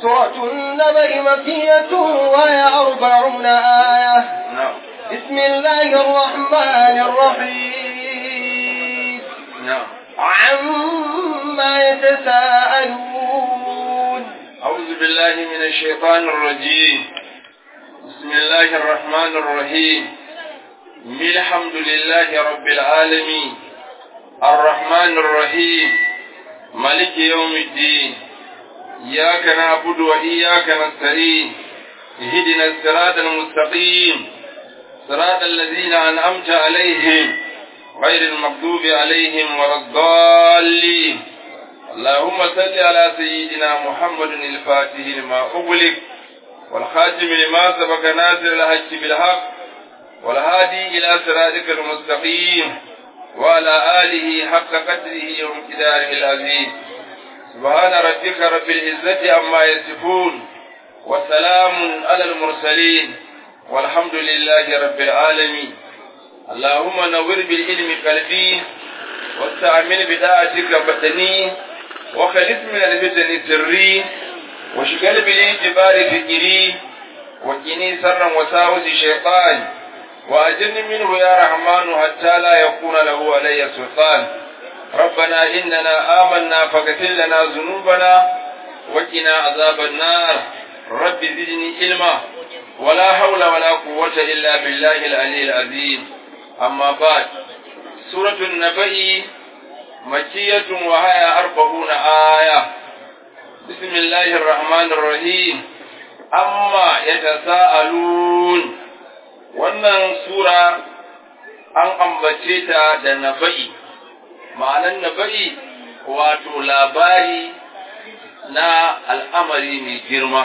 سورة النبأ مكية وهي أربعون آية نعم بسم الله الرحمن الرحيم نعم عما يتساءلون أعوذ بالله من الشيطان الرجيم بسم الله الرحمن الرحيم الحمد لله رب العالمين الرحمن الرحيم ملك يوم الدين إياك نعبد وإياك نستعين اهدنا الصراط المستقيم صراط الذين أنعمت عليهم غير المغضوب عليهم ولا الضالين اللهم صل على سيدنا محمد الفاتح لما أغلق والخاتم لما سبق ناصر الحق بالحق والهادي إلى صراطك المستقيم وعلى آله حق قدره وامتداره العظيم سبحان ربك رب العزة عما يصفون وسلام على المرسلين والحمد لله رب العالمين اللهم نور بالعلم قلبي واستعمل بداعتك بدني وخلص من الفتن سري وشغل بالاعتبار فكري وقني سرا وساوس الشيطان وأجرني منه يا رحمن حتى لا يكون له علي سلطان ربنا إننا آمنا فاغفر لنا ذنوبنا وقنا عذاب النار رب زدني علما ولا حول ولا قوة إلا بالله العلي العظيم أما بعد سورة النبأ مكية وهي أربعون آية بسم الله الرحمن الرحيم أما يتساءلون wannan sura an ambace ta da naba'i ma'anan naba'i wato labari na al'amari mai girma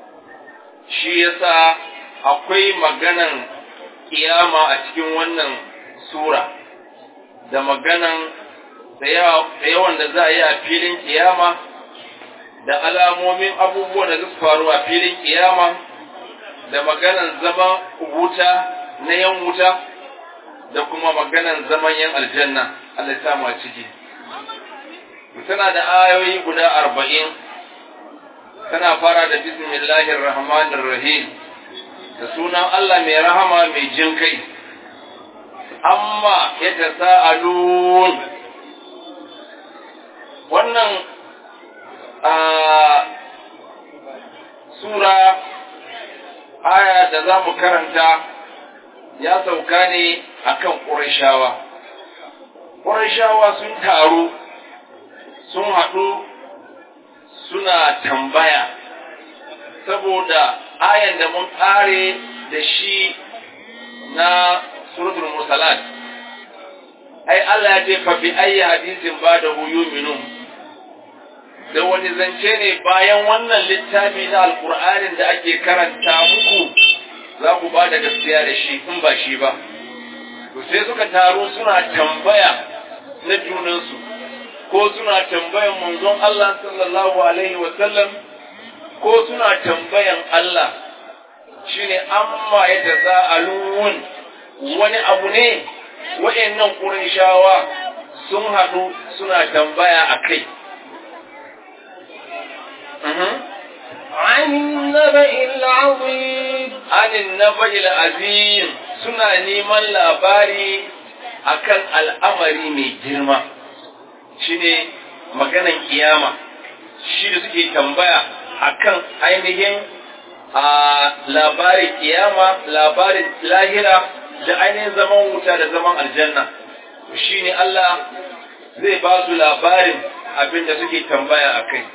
shi yasa akwai maganan kiyama a cikin wannan sura da maganan da yawan da za a yi a filin kiyama da alamomin abubuwan da su faru a filin kiyama da maganan zaman wuta na yan wuta da kuma maganan zaman yan aljanna Allah ya samu a ciki tana da ayoyi guda arba'in tana fara da bismillahir rahmanir rahim da sunan Allah mai rahama mai jin kai amma ya tasa'alun wannan a sura aya da za mu karanta ya sauka ne akan ƙurashawa ƙurashawa sun taru sun haɗu suna tambaya saboda ayan da mun ƙare da shi na suratul mursalat ai Allah ya ce fa bi ayyi hadisin ba da yu'minun da wani zance ne bayan wannan littafi na alkur'anin da ake karanta muku za ku ba da gaskiya da shi in ba shi ba to sai suka taru suna tambaya na junansu ko suna tambayan manzon Allah sallallahu alaihi wa sallam ko suna tambayan Allah shine amma ya taza'alun wani abu ne wa'annan Qurayshawa sun haɗu suna tambaya a kai عن النبأ العظيم عن النبأ العظيم suna neman labari akan al'amari mai girma shine maganan kiyama shi da suke tambaya akan ainihin a labarin kiyama labarin lahira da ainihin zaman wuta da zaman aljanna shine Allah zai ba su labarin abin da suke tambaya a kai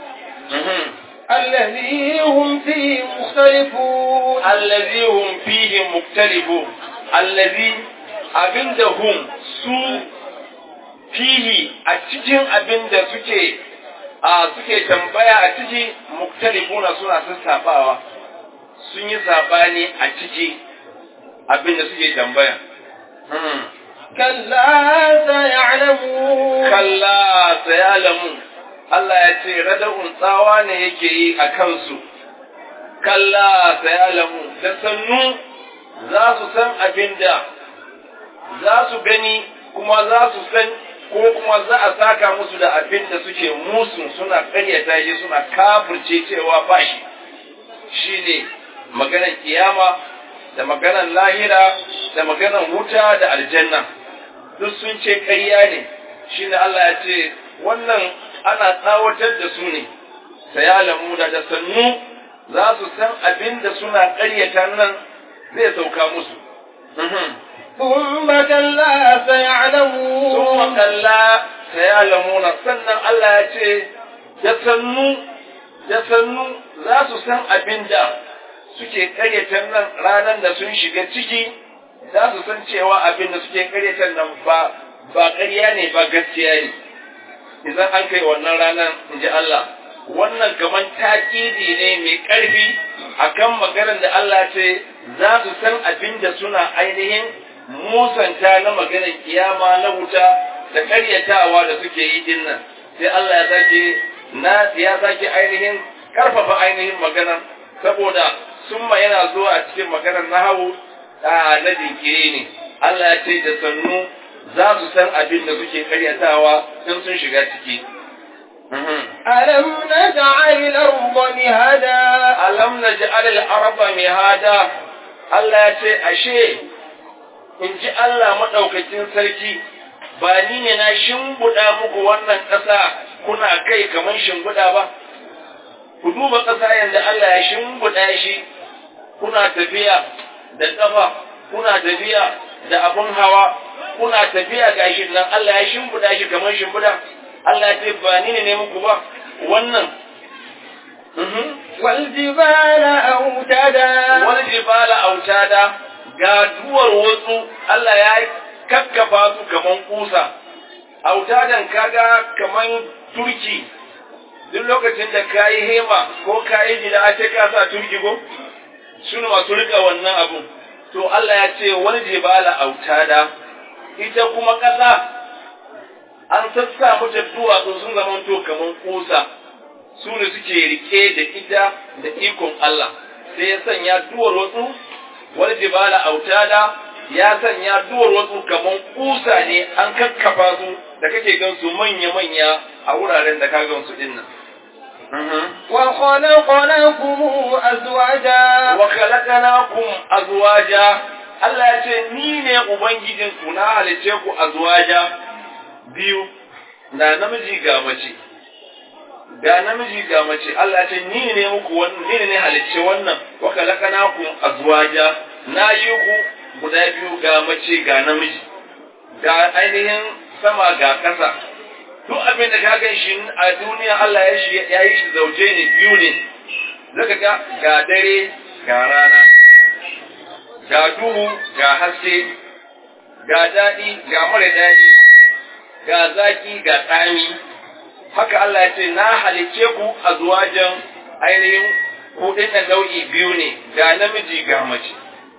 الذي هم فيه مختلفون allazi hum fihi muktalifun allazi abinda hum su fihi a cikin abinda suke a suke tambaya a ciki muktalifuna suna sassafawa sun yi sabani a ciki abinda suke tambaya كلا سيعلمون kalla sayalamu Allah ya ce rada'un tsawa ne yake yi a kansu kalla sayalamu da sannu za su san abin da za su gani kuma za su san ko kuma za a saka musu da abin da suke musu suna ƙaryata shi suna kafirce cewa ba shi shine maganar kiyama da maganar lahira da maganar wuta da aljanna duk sun ce ƙarya ne shine Allah ya ce wannan ana tsawatar da su ne sayalamu da da sannu za su san abin da suna ƙaryata nan zai sauka musu ثم كلا سيعلمون ثم كلا سيعلمون sannan Allah ya ce da sannu da sannu za su san abin da suke karyata nan ranar da sun shiga ciki za su san cewa abin da suke karyata nan ba ba ƙarya ne ba gaskiya ne idan an kai wannan ranar in ji Allah wannan kaman taƙidi ne mai ƙarfi akan maganar da Allah ce za su san abin da suna ainihin musanta na maganar kiyama na wuta da ƙaryatawa da suke yi din nan sai Allah ya sake na ya sake ainihin karfafa ainihin maganar saboda summa yana zuwa a cikin maganar nahawu na jinkiri ne Allah ya ce da sannu za su san abin da suke ƙaryatawa in sun shiga ciki ألم نجعل الأرض مهدا alam naj'al al-arda mihada Allah ya ce ashe in ji Allah madaukakin sarki ba ni ne na shimbuda muku wannan ƙasa kuna kai kaman shimbuda ba ku duba ƙasa yanda Allah ya shimbuda shi kuna tafiya da ƙafa kuna tafiya da abun hawa kuna tafiya gashi nan Allah ya shimbuda shi kaman shimbuda Allah ya ce ba ni ne muku ba wannan والجبال أوتادا wani jibala autada ga duwar wasu Allah ya kakkafa su kaman kusa autadan kaga kaman turki duk lokacin da ka yi hema ko ka yi gida a ce ka sa turki ko suna masu rika wannan abu to Allah ya ce wani jibala autada ita kuma ƙasa an sassa mata duwatsu sun zama to kaman kusa su ne suke rike da ita da ikon Allah sai ya sanya duwar wasu wani jibala autada ya sanya duwar wasu kamar kusa ne an kakkafa su da kake gan su manya-manya a wuraren da ka gan su din nan. وخلقناكم أزواجا Wa khalaqnakum azwaja Allah ya ce ni ne ubangijin ku na halice ku azwaja biyu na namiji ga mace ga namiji ga mace Allah ce ni ne muku wannan ni ne halicce wannan wa khalaqnakum azwaja na yi ku guda biyu ga mace ga namiji ga ainihin sama ga ƙasa duk abin da ka gan shi a duniya Allah ya shi ya yi shi zauje ne biyu ne zaka ga ga dare ga rana ga duhu ga haske ga daɗi ga mara daɗi ga zaki ga tsami haka Allah ya ce na halicce ku a zuwajen ainihin kuɗin da nau'i biyu ne ga namiji ga mace.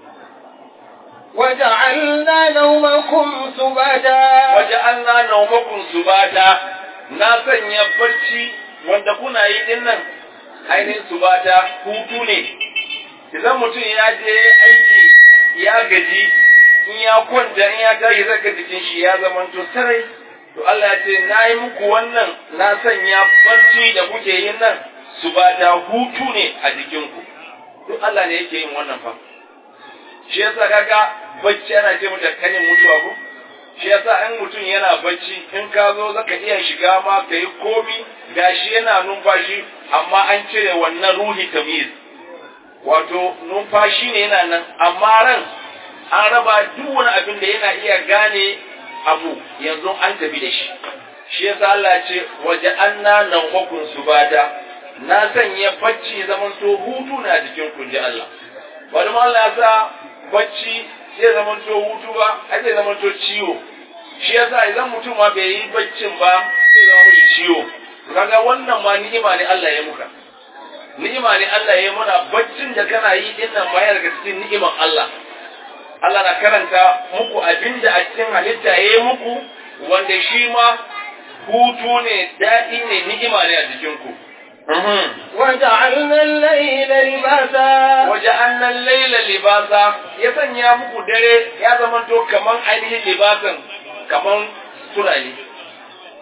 وجعلنا نومكم سباتا Waje an na naumakun su bata na sanya barci wanda kuna yi din nan ainihin su bata hutu ne. Idan mutum ya je aiki ya gaji in ya kwanta in ya tashi zaka jikin shi ya zamanto sarai to Allah ya ce na yi muku wannan na sanya barci da kuke yin nan su ba da hutu ne a jikinku duk Allah ne yake yin wannan fa shi yasa kaga bacci ana ce mata kanin mutuwa ko shi yasa in mutum yana bacci in ka zo zaka iya shiga ma ka yi komi gashi yana numfashi amma an cire wannan ruhi tamiz wato numfashi ne yana nan amma ran an raba duk wani abin da yana iya gane abu yanzu an tafi da shi shi yasa Allah ce waje anna nan hukun su bada na sanya bacci zaman to hutu na jikin ku ji Allah wani ma Allah ya sa bacci zai zaman to hutu ba ai zai zaman to ciwo shi yasa idan mutum ma bai yi baccin ba sai zama mishi ciwo kaga wannan ma ni'ima ne Allah ya muka ni'ima ne Allah ya yi mana baccin da kana yi din nan ma yana daga cikin ni'iman Allah Allah na karanta muku abinda a cikin halitta ya yi muku wanda shi ma hutu ne daɗi ne ni'ima ne a jikinku. وجعلنا الليل لباسا Waje annan laila libasa ya sanya muku dare ya zamanto kaman ainihin libasan kaman sutura ne.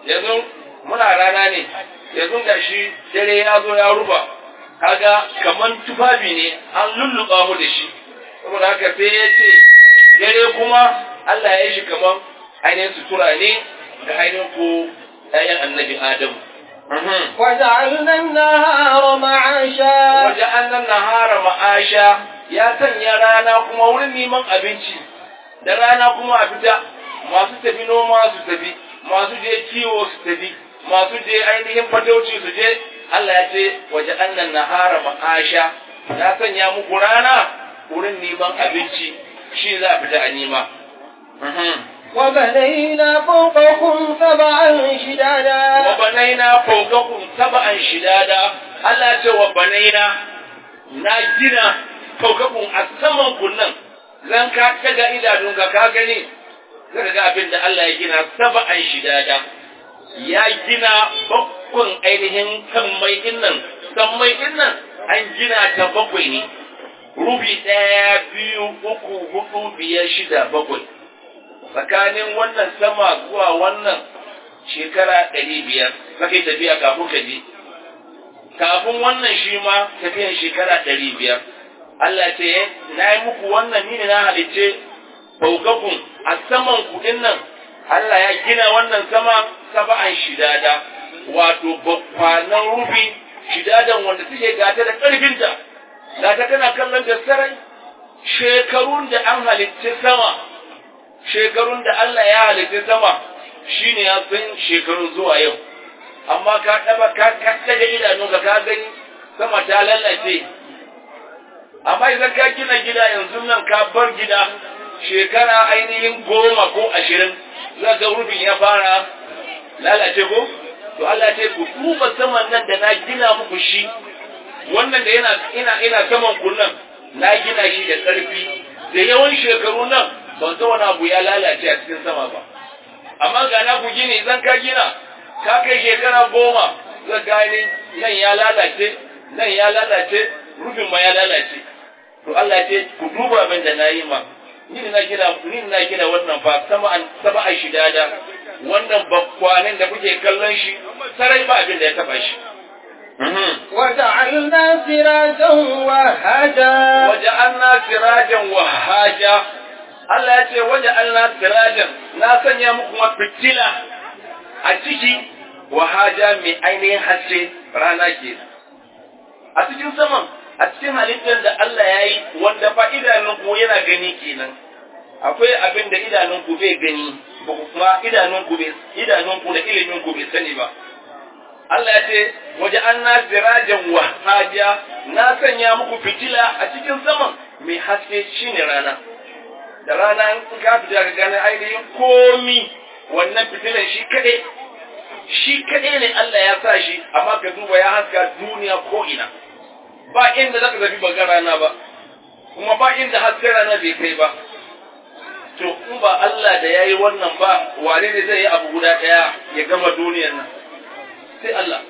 yanzu muna rana ne yanzu ga shi dare ya zo ya ruba kaga kaman tufafi ne an lulluɓa mu da shi saboda haka sai ya ce dare kuma Allah ya yi shi kaman ainihin sutura ne da ainihin ko ‘ya'yan annabi Adamu. وجعلنا النهار معاشا Waje annan nahara ma'asha ya sanya rana kuma wurin neman abinci, da rana kuma a fita masu tafi noma su tafi, masu je kiwo su tafi, masu je ainihin fatauci su je, Allah ya ce waje annan nahara ma'asha ya sanya muku rana wurin neman abinci shi za a fita a nema. وبنينا فوقكم سبعا wa شدادا banaina fawqakum sab'an shidada Allah ce wa banaina na gina fawqakum a saman kunnan zan ka daga idanunka ka gani zaka ga abin da Allah ya gina sab'an shidada ya gina bakkun ainihin sammai dinnan sammai dinnan an gina ta bakwai ne rubi ɗaya biyu uku hudu biyar shida bakwai tsakanin wannan sama zuwa wannan shekara ɗari biyar kake tafiya kafin ka je kafin wannan shi ma tafiyan shekara ɗari biyar Allah ce na yi muku wannan ni ne na halicce faukakun a saman kuɗin nan Allah ya gina wannan sama saba'an shidada wato bakwanan rufi shidadan wanda suke gata da ƙarfinta gata tana kallon da sarai shekarun da an halicce sama shekarun da Allah ya halicce sama shi ne ya san shekarun zuwa yau amma ka ɗaba ka daga idanunka ka gani sama ta lallace amma idan ka gina gida yanzu nan ka bar gida shekara ainihin goma ko ashirin za ga rufin ya fara lalace ko to Allah ce ku duba saman nan da na gina muku shi wannan da yana ina ina saman kunnan na gina shi da ƙarfi da yawan shekaru nan ban san wani abu ya lalace a cikin sama ba amma ga na ku gini zan ka gina ka kai shekara goma za gani nan ya lalace nan ya lalace rufin ma ya lalace to Allah ce ku duba abin da na yi ma ni na gina ni na gina wannan fa sama an saba a shidada wannan bakwanin da kuke kallon shi sarai ba abin da ya taba shi وجعلنا سراجا وهاجا waja'alna sirajan wahaja Allah ya ce waja'alna sirajan na sanya muku kuma fitila a ciki wahaja mai ainihin haske rana ke a cikin saman a cikin halittar da Allah ya yi wanda fa idanunku yana gani kenan akwai abin da idanunku bai gani ba ku kuma idanunku bai idanunku da iliminku bai sani ba Allah ya ce waje an na sirajan wahaja na sanya muku fitila a cikin saman mai haske shine rana da rana in ka fita ka gane ainihin komi wannan fitilan shi kaɗai shi kaɗai ne Allah ya sa shi amma ka duba ya haska duniya ko ina ba inda zaka zafi baga rana ba kuma ba inda hasken rana bai kai ba to in ba Allah da yayi wannan ba wane ne zai yi abu guda ɗaya ya gama duniyar nan sai Allah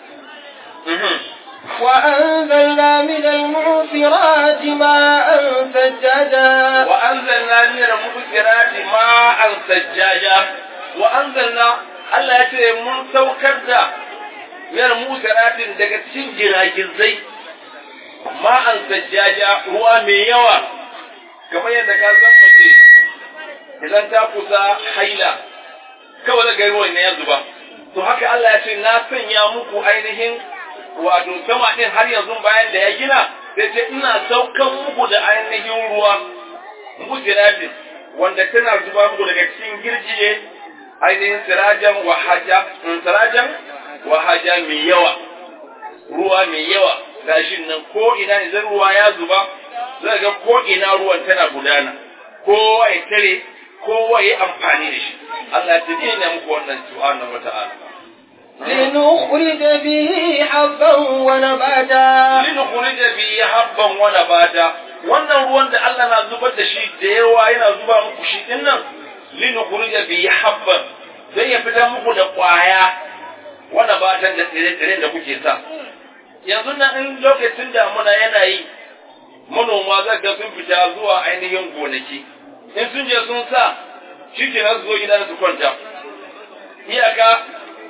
وأنزلنا من المعصرات ماء ثجاجا وأنزلنا من المبصرات ماء ثجاجا وأنزلنا Allah ya ce mun saukar da miyar musaratin daga cikin giragizai ma'an sajjaja ruwa mai yawa kamar yadda ka san mace idan ta kusa haila kawai da gari ruwan ya zuba to haka Allah ya ce na sanya muku ainihin wato sama din har yanzu bayan da ya gina sai ce ina saukan muku da ainihin ruwa musiratin wanda tana zuba muku daga cikin girgije ainihin sirajan wahaja sirajan wahaja mai yawa ruwa mai yawa gashin nan ko ina idan ruwa ya zuba zai ga ko ina ruwan tana gudana kowa ya tare kowa ya amfani da shi Allah ya tuni ne muku wannan subhanahu wata'ala لنخرج به حبا ونباتا linukhrija bihi habban wa nabata wannan ruwan da Allah na zubar da shi da yawa yana zuba muku shi din nan linukhrija bihi habban dan ya fitar muku da kwaya wa nabatan da tsire-tsire da kuke sa yanzu nan in lokacin damuna yana yi manoma zaga sun fita zuwa ainihin gonaki in sun je sun sa shi ke nan zo gidan su kwanta iyaka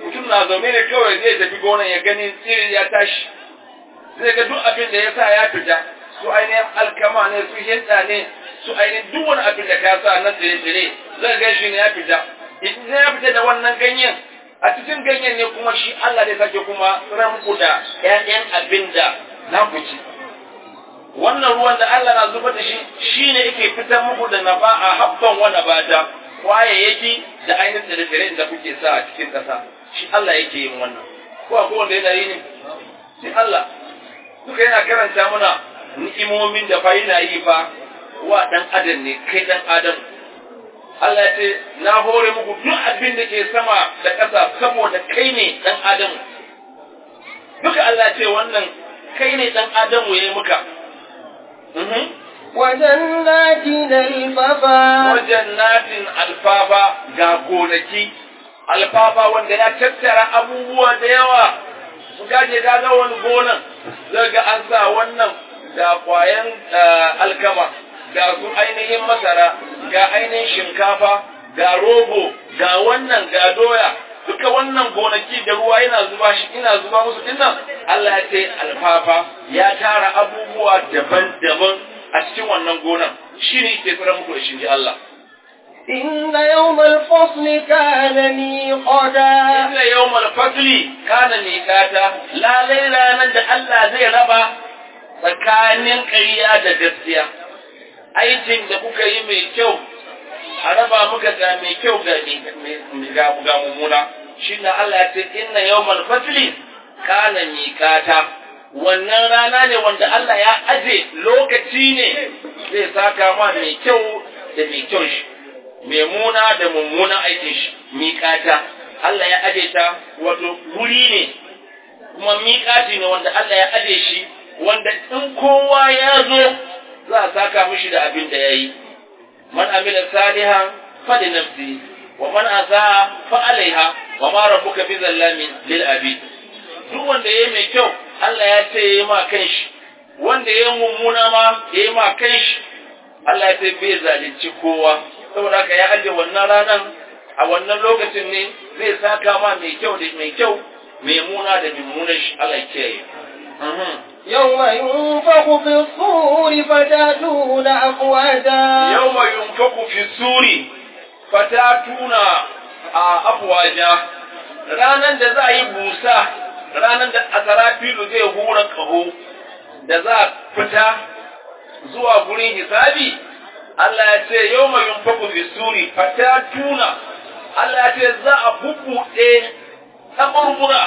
mutum na zaune ne kawai zai tafi gonan ya gani tsiri ya tashi zai ga duk abin da ya sa ya fita su ainihin alkama ne su hinda ne su ainihin duk wani abin da ka sa na tsire-tsire zai ga shi ne ya fita idan ya fita da wannan ganyen a cikin ganyen ne kuma shi Allah ne sake kuma ranku da ƴaƴan abin da na ku ci wannan ruwan da Allah na zubar da shi shine yake fitar muku da naba'a habban wa nabata kwayayyaki da ainihin tsire-tsiren da kuke sa a cikin ƙasa shi Allah yake yin wannan ko akwai wanda yana yi ne shi Allah duka yana karanta mana ni'imomin da fa yana yi fa wa dan adam ne kai dan adam Allah ya ce na hore muku duk abin da ke sama da ƙasa saboda kai ne dan adam duka Allah ya ce wannan kai ne dan adam ya yi muka وجنات الفافا wajannatin alfafa ga gonaki alfafa wanda ya tattara abubuwa da yawa su gaje ga wani gonan zai ga an sa wannan ga kwayan alkama ga su ainihin masara ga ainihin shinkafa ga rogo ga wannan ga doya duka wannan gonaki da ruwa yana zuba shi ina zuba musu dinnan Allah ya ce alfafa ya tara abubuwa daban-daban a cikin wannan gonan shi ne ke tsira muku da shi ji Allah إن يوم الفصل كان ميقاتا inna yawmal fasli kana miqata la ranar da Allah zai raba tsakanin ƙarya da gaskiya aikin da kuka yi mai kyau a raba muka ga mai kyau ga ga ga mummuna shine Allah ya ce inna yawmal fasli kana miqata wannan rana ne wanda Allah ya aje lokaci ne zai saka ma mai kyau da mai kyau shi mai muna da mummunan aikin shi miƙata Allah ya aje ta wato wuri ne kuma miƙati ne wanda Allah ya aje shi wanda in kowa ya zo za a saka mishi da abin da ya yi man amila salihan fa li nafsi wa man asaa fa alaiha wa ma rabbuka bi zallamin lil abid duk wanda yayi mai kyau Allah ya ce yayi ma kanshi wanda yayi mummuna ma yayi ma kanshi Allah ya ce bai zalunci kowa saboda haka ya aje wannan ranan a wannan lokacin ne zai saka ma mai kyau da mai kyau mai muna da mummunan shi Allah ya kiyaye يوم ينفخ في الصور فتاتون أفواجا yawma yunfaku fi suri fatatuna a afwaja ranan da za a yi busa ranan da asarafilu zai hura kaho da za a fita zuwa gurin hisabi Allah ya ce yawma yunfaku fi suri fatatuna Allah ya ce za a bubbuɗe kaburbura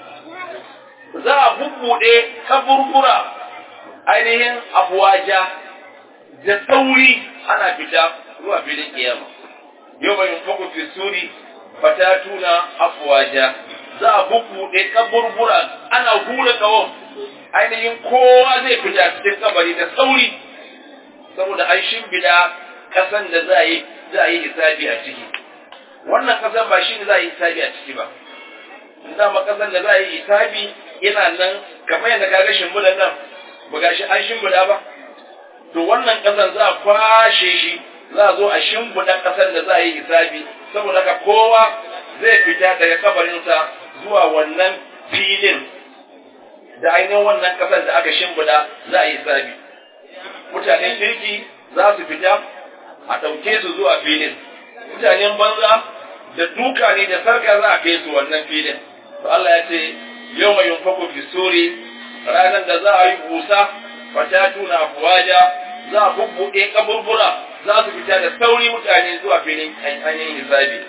za a bubbuɗe kaburbura ainihin afwaja da sauri ana fita zuwa filin kiyama yau bai yunfaku fi suri fatatuna afwaja za a bubbuɗe kaburbura ana hura kawon ainihin kowa zai fita cikin kabari da sauri saboda an shimbida kasan da za a yi za a yi hisabi a ciki wannan kasan ba shi ne za a yi hisabi a ciki ba dama kasan da za a yi hisabi yana nan kamar yadda kaga shimbidan nan ba ga shi an shimbida ba to wannan ƙasar za a kwashe shi za a zo a shimfiɗa ƙasar da za a yi hisabi saboda haka kowa zai fita daga kabarinsa zuwa wannan filin da ainihin wannan ƙasar da aka shimfiɗa za a yi hisabi mutanen kirki za su fita a ɗauke su zuwa filin mutanen banza da duka ne da sarka za a kai su wannan filin to Allah ya ce yau mai yunfaku fi suri ranar da za a yi busa fatatuna fuwaja za a bubbuɗe kaburbura za su fita da sauri mutane zuwa filin ainihin hisabi.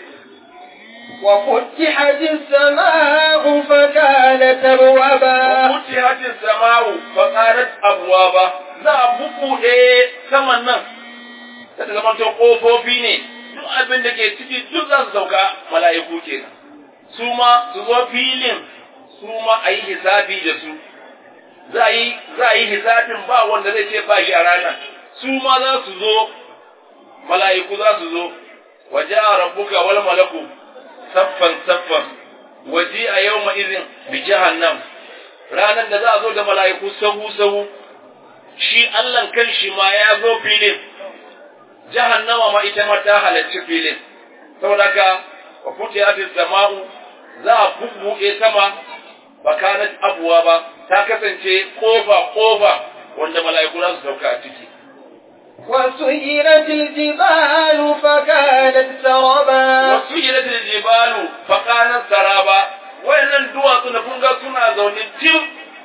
وفتحت السماء فكانت أبوابا فتحت السماء فقالت أبوابا za a bubbuɗe saman nan ta zama ta ƙofofi ne duk abin da ke ciki duk za su sauka mala'iku kenan su ma su zo filin su ma a yi hisabi da su za a yi za a yi hisabin ba wanda zai ce ba shi a ranar su ma za su zo mala'iku za su zo waje a rabbuka wal malaku saffan saffan waje a yau ma izin bi jahannam ranar da za a zo da mala'iku sahu sahu shi Allahn kan shi ma ya zo filin jahannama ma ita ma ta halarci filin saboda ka wa futiyatis sama'u za a bubbuɗe sama bakanat abuwa ba ta kasance kofa kofa wanda mala'iku za su sauka a ciki وسيرت الجبال فكانت سربا wasu ilatul jibalu faqanan saraba wayannan duwatsu da kun ga suna zaune tim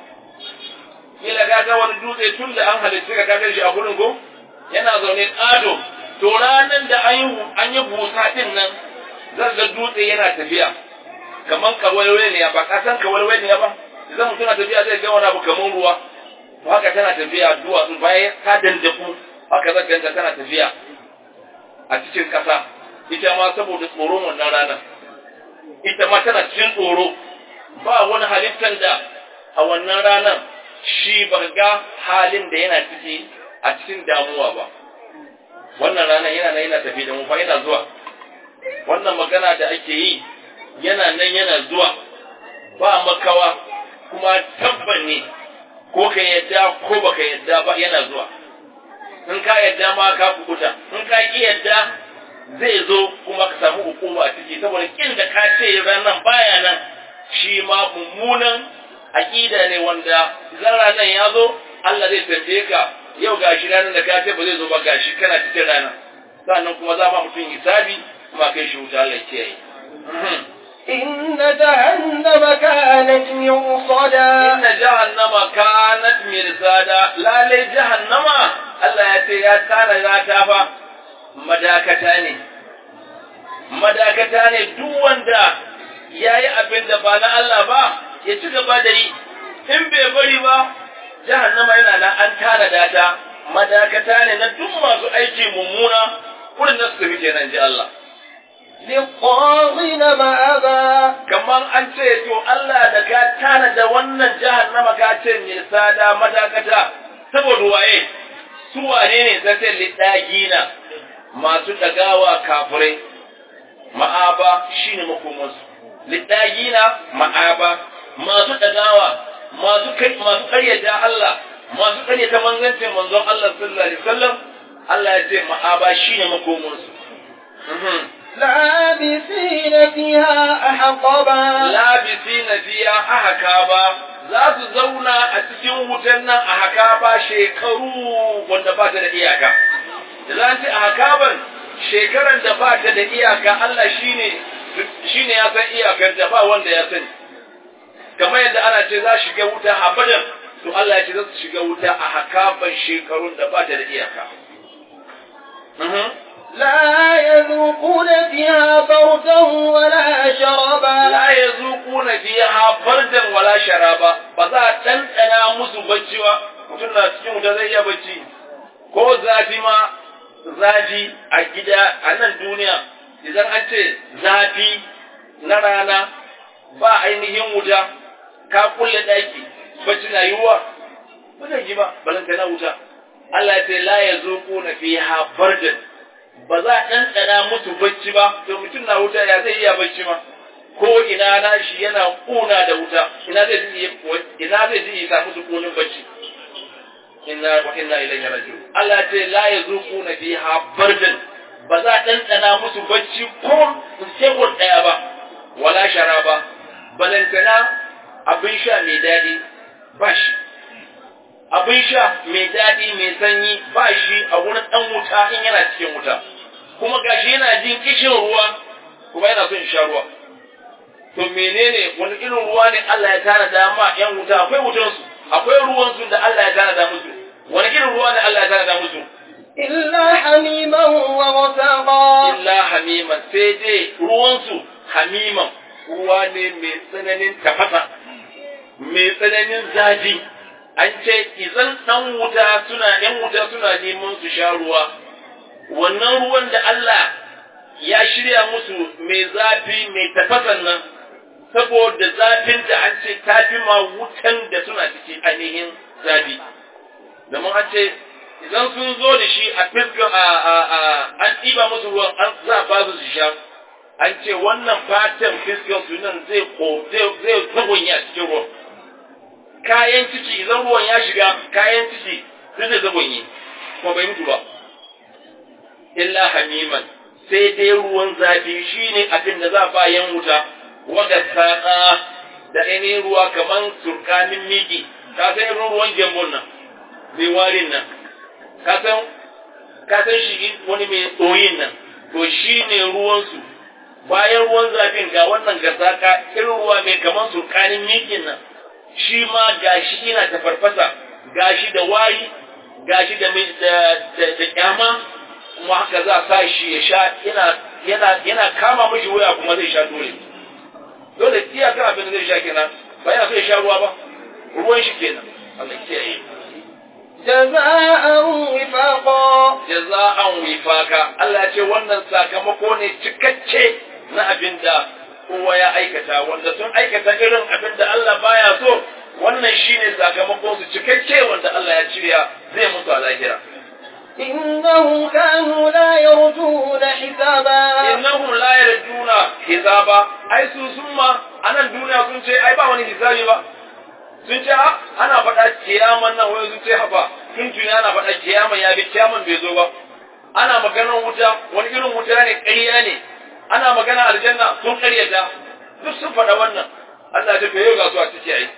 kila kaga wani dutse tun da an halitta ka kaga shi a gurin ko yana zaune ado to ranan da an yi an yi busa din nan zan ga dutse yana tafiya kaman kawalwale ne ba ka san kawalwale ne ba idan mutum na tafiya zai ga wani abu kaman ruwa to haka tana tafiya duwatsu bayan ta dandaku haka zan ganta tana tafiya a cikin ƙasa ita ma saboda tsoron wannan ranar ita ma tana cikin tsoro ba wani halittar da a wannan ranar shi ba ga halin da yana ciki a cikin damuwa ba wannan ranar yana nan yana tafi da mu fa yana zuwa wannan magana da ake yi yana nan yana zuwa ba makawa kuma tabban ne ko ka yadda ko baka yadda ba yana zuwa in ka yadda ma ka kukuta in ka ki yadda zai zo kuma ka samu hukuma a ciki saboda kin da ka ce ranar baya nan shi ma mummunan aƙida ne wanda idan ranar ya zo Allah zai tambaye ka yau gashi ranar da ka ce ba zai zo ba gashi kana cikin rana sannan kuma za ma mutum hisabi kuma kai shi wuta Allah ya kiyaye إن جهنم كانت مرصدا inna jahannama kanat mirsada lalle jahannama Allah ya ce ya tsara rata fa madakata ne madakata ne duk wanda yayi abin da ba na Allah ba ya ci gaba da yi in bai bari ba jahannama yana nan an tara data madakata ne na duk masu aiki mummuna kurin da su tafi kenan ji Allah للطاغين مآبا kamar an ce to Allah da ka tana da wannan jahannama ka ce mai sada madakata saboda waye su wane ne ta ce lidagina masu dagawa kafirai ma'aba shine makomansu lidagina ma'aba masu dagawa masu kai masu karyata Allah masu karyata manzancin manzon Allah sallallahu alaihi wasallam Allah ya ce ma'aba shine makomansu لابثين فيها أحقبا labisi na fiya a haka ba za su zauna a cikin wutan nan a haka ba shekaru wanda ba ta da iyaka da za ce a haka ban shekaran da ba ta da iyaka Allah shine shine ya san iyakar da ba wanda ya sani kamar yadda ana ce za shiga wuta abadan to Allah ya ce za su shiga wuta a haka ban shekarun da ba ta da iyaka لا يذوقون فيها بردا ولا شربا la yazuquna fiha bardan wala sharaba ba za a ɗanɗana musu bacci ba mutum na cikin wuta zai iya bacci ko zafi ma zafi a gida a nan duniya idan an ce zafi na rana ba ainihin wuta ka kulle ɗaki bacci na yiwuwa ba zai ji ba balanta na wuta Allah ya ce la yazuquna fiha bardan ba za a ɗanɗana musu bacci ba to mutum na wuta ya zai iya bacci ma ko ina na shi yana kuna da wuta ina zai ji ina zai ji ya samu sukunin bacci inna wa inna ilaihi raji'un Allah ce la yazuquna fiha bardan ba za a ɗanɗana musu bacci ko sekon ɗaya ba wala sharaba balantana abin sha mai daɗi ba shi abin sha mai daɗi mai sanyi ba shi a wurin ɗan wuta in yana cikin wuta kuma gashi yana jin kishin ruwa kuma yana son sha ruwa to menene wani irin ruwa ne Allah ya tana da ma yan wuta akwai wutan su akwai ruwan su da Allah ya tana da musu wani irin ruwa ne Allah ya tana da musu إلا حميما وغساقا illa hamiman sai dai ruwan su hamiman ruwa ne mai tsananin tafasa mai tsananin zafi an ce idan dan wuta suna yan wuta suna neman su sha ruwa wannan ruwan da Allah ya shirya musu mai zafi mai tafasan nan saboda zafin da an ce tafi ma wutan da suna ciki ainihin zafi domin an ce idan sun zo da shi a fiskar a a a an ɗiba musu ruwan an za ba su su sha an ce wannan fatan fiskar su nan zai ko zai zai zagonya cikin ruwan kayan ciki idan ruwan ya shiga kayan ciki zai zai zagonye kuma bai mutu ba illa hamiman sai dai ruwan zafi shine abin da za ba yan wuta wadda saƙa da ainihin ruwa kamar turkanin miki ka san irin ruwan gyambon nan mai warin nan ka san ka san shi wani mai tsoyin nan to shi ne ruwansu bayan ruwan zafin ga wannan gasaka irin ruwa mai kamar turkanin mikin nan shi ma gashi ina ta farfasa gashi da wari gashi da da da kyama kuma haka za a sa shi ya sha yana yana yana kama mishi wuya kuma zai sha dole dole iyaka abin da zai sha kenan ba yana so ya sha ruwa ba ruwan shi kenan Allah kiyaye جزاء وفاقا jaza'an wifaka Allah ya ce wannan sakamako ne cikakke na abin da kowa ya aikata wanda sun aikata irin abin da Allah baya so wannan shine sakamakon su cikakke wanda Allah ya cirya zai mutu a lahira إنهم كانوا لا يرجون حسابا innahum la yarjuna hisaba ai su sun ma anan duniya sun ce ai ba wani hisabi ba sun ce a ana faɗa kiyaman nan wai sun ce haba tun tuni ana faɗa kiyaman ya bi kiyaman bai zo ba ana maganar wuta wani irin wuta ne ƙarya ne ana magana aljanna sun ƙaryata duk sun faɗa wannan Allah ta yau ga su a ciki ai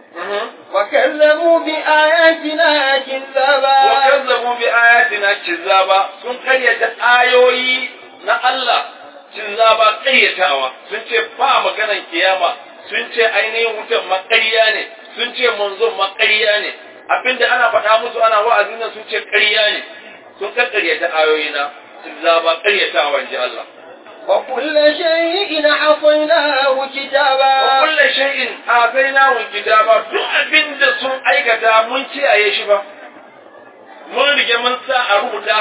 وكذبوا بآياتنا كذابا وكذبوا بآياتنا كذابا sun ƙaryata ayoyi na Allah kizaba ƙaryatawa sun ce ba maganan kiyama sun ce ainihin wutan maƙarya ne sun ce manzon maƙarya ne abinda ana faɗa musu ana wa'azin nan sun ce ƙarya ne sun ƙaryata ayoyina kizaba ƙaryatawa in ji Allah وكل شيء حصيناه كتابا وكل shay'in atainahu kitaba duk abinda sun aikata mun kiyaye shi ba mun rige mun sa a rubuta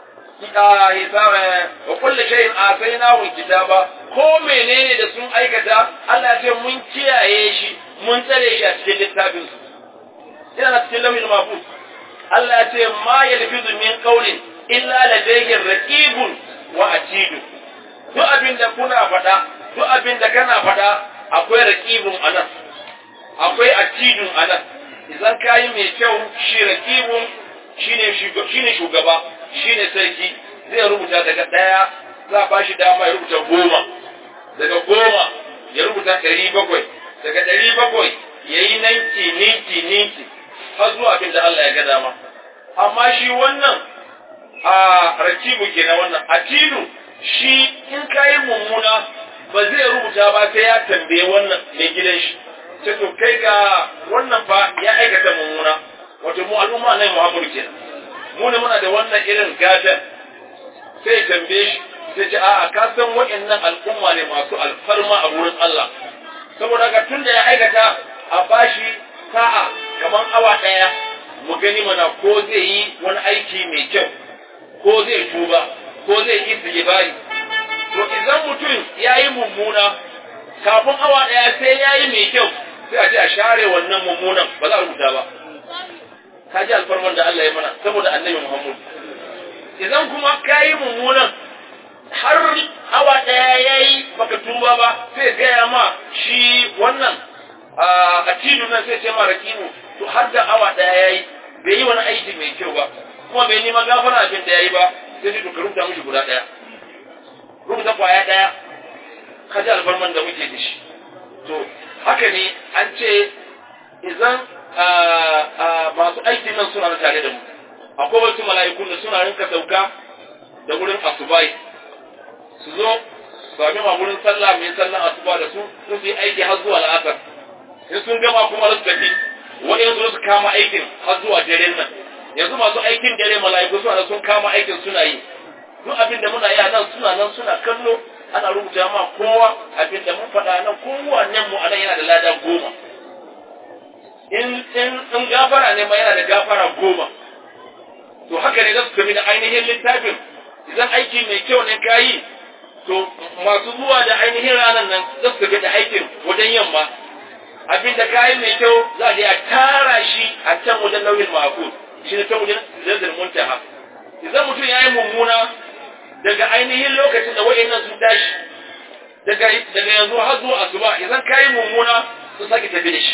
a hisaba wa kullu shay'in atainahu kitaba ko menene da sun aikata Allah ya ce mun kiyaye shi mun tsare shi a cikin littafin su ina cikin lawhil mahfuz Allah ya ce ma yalfizu min qawlin illa ladayhi raqibun wa atidun duk abin da kuna faɗa duk abin da kana faɗa akwai raqibun anan akwai atidun anan idan kayi mai kyau shi raqibun shine shine shugaba shine sarki zai rubuta daga daya za a bashi dama ya rubuta goma daga goma ya rubuta ɗari bakwai daga ɗari bakwai ya yi ninki ninki ninki har zuwa abin da Allah ya ga dama amma shi wannan a rakibu kenan wannan atidu shi in kayi mummuna ba zai rubuta ba sai ya tambaye wannan mai gidan shi ce to kai ga wannan fa ya aikata mummuna wato mu al'umma nan Muhammadu kenan mu ne muna da wannan irin gatan sai ya tambaye shi sai ce a'a ka san waɗannan al'umma ne masu alfarma a wurin Allah saboda haka tun da ya aikata a bashi sa'a kamar awa ɗaya mu gani mana ko zai yi wani aiki mai kyau ko zai tuba ko zai yi istighfari to idan mutum ya yi mummuna kafin awa ɗaya sai ya yi mai kyau sai a ce a share wannan mummunan ba za a rubuta ba ka ji alfarman da Allah ya mana saboda annabi Muhammad idan kuma ka yi mummunan har awa ɗaya ya yi baka tuba ba sai gaya ma shi wannan a tilu nan sai ce ma rakibu to har da awa ɗaya ya yi bai yi wani aiki mai kyau ba kuma bai nima gafara abin da ya yi ba sai to ka rubuta mishi guda ɗaya rubuta kwaya ɗaya ka ji alfarman da muke da shi to haka ne an ce idan masu aikin nan suna tare da mu akwai wasu mala'ikun da suna rinka sauka da wurin asubai su zo sami ma wurin sallah mai sallan asuba da su su yi aiki har zuwa la'asar in sun gama kuma su tafi wa'in su kama aikin har zuwa daren nan yanzu masu aikin dare mala'iku suna sun kama aikin suna yi duk abin da muna yi a nan suna nan suna kallo ana rubuta ma kowa abin da mun faɗa nan kowannen mu anan yana da lada goma in in in gafara ne ma yana da gafara goma to haka ne za su tafi da ainihin littafin idan aiki mai kyau ne ka yi to masu zuwa da ainihin ranar nan za su tafi da aikin wajen yamma abin da ka yi mai kyau za a je a tara shi a can wajen nauyin ma'akul shi ne ta wajen zazzar muntaha idan mutum ya yi mummuna daga ainihin lokacin da wa'annan sun tashi daga daga yanzu har zuwa asuba idan kai mummuna sun sake tafi da shi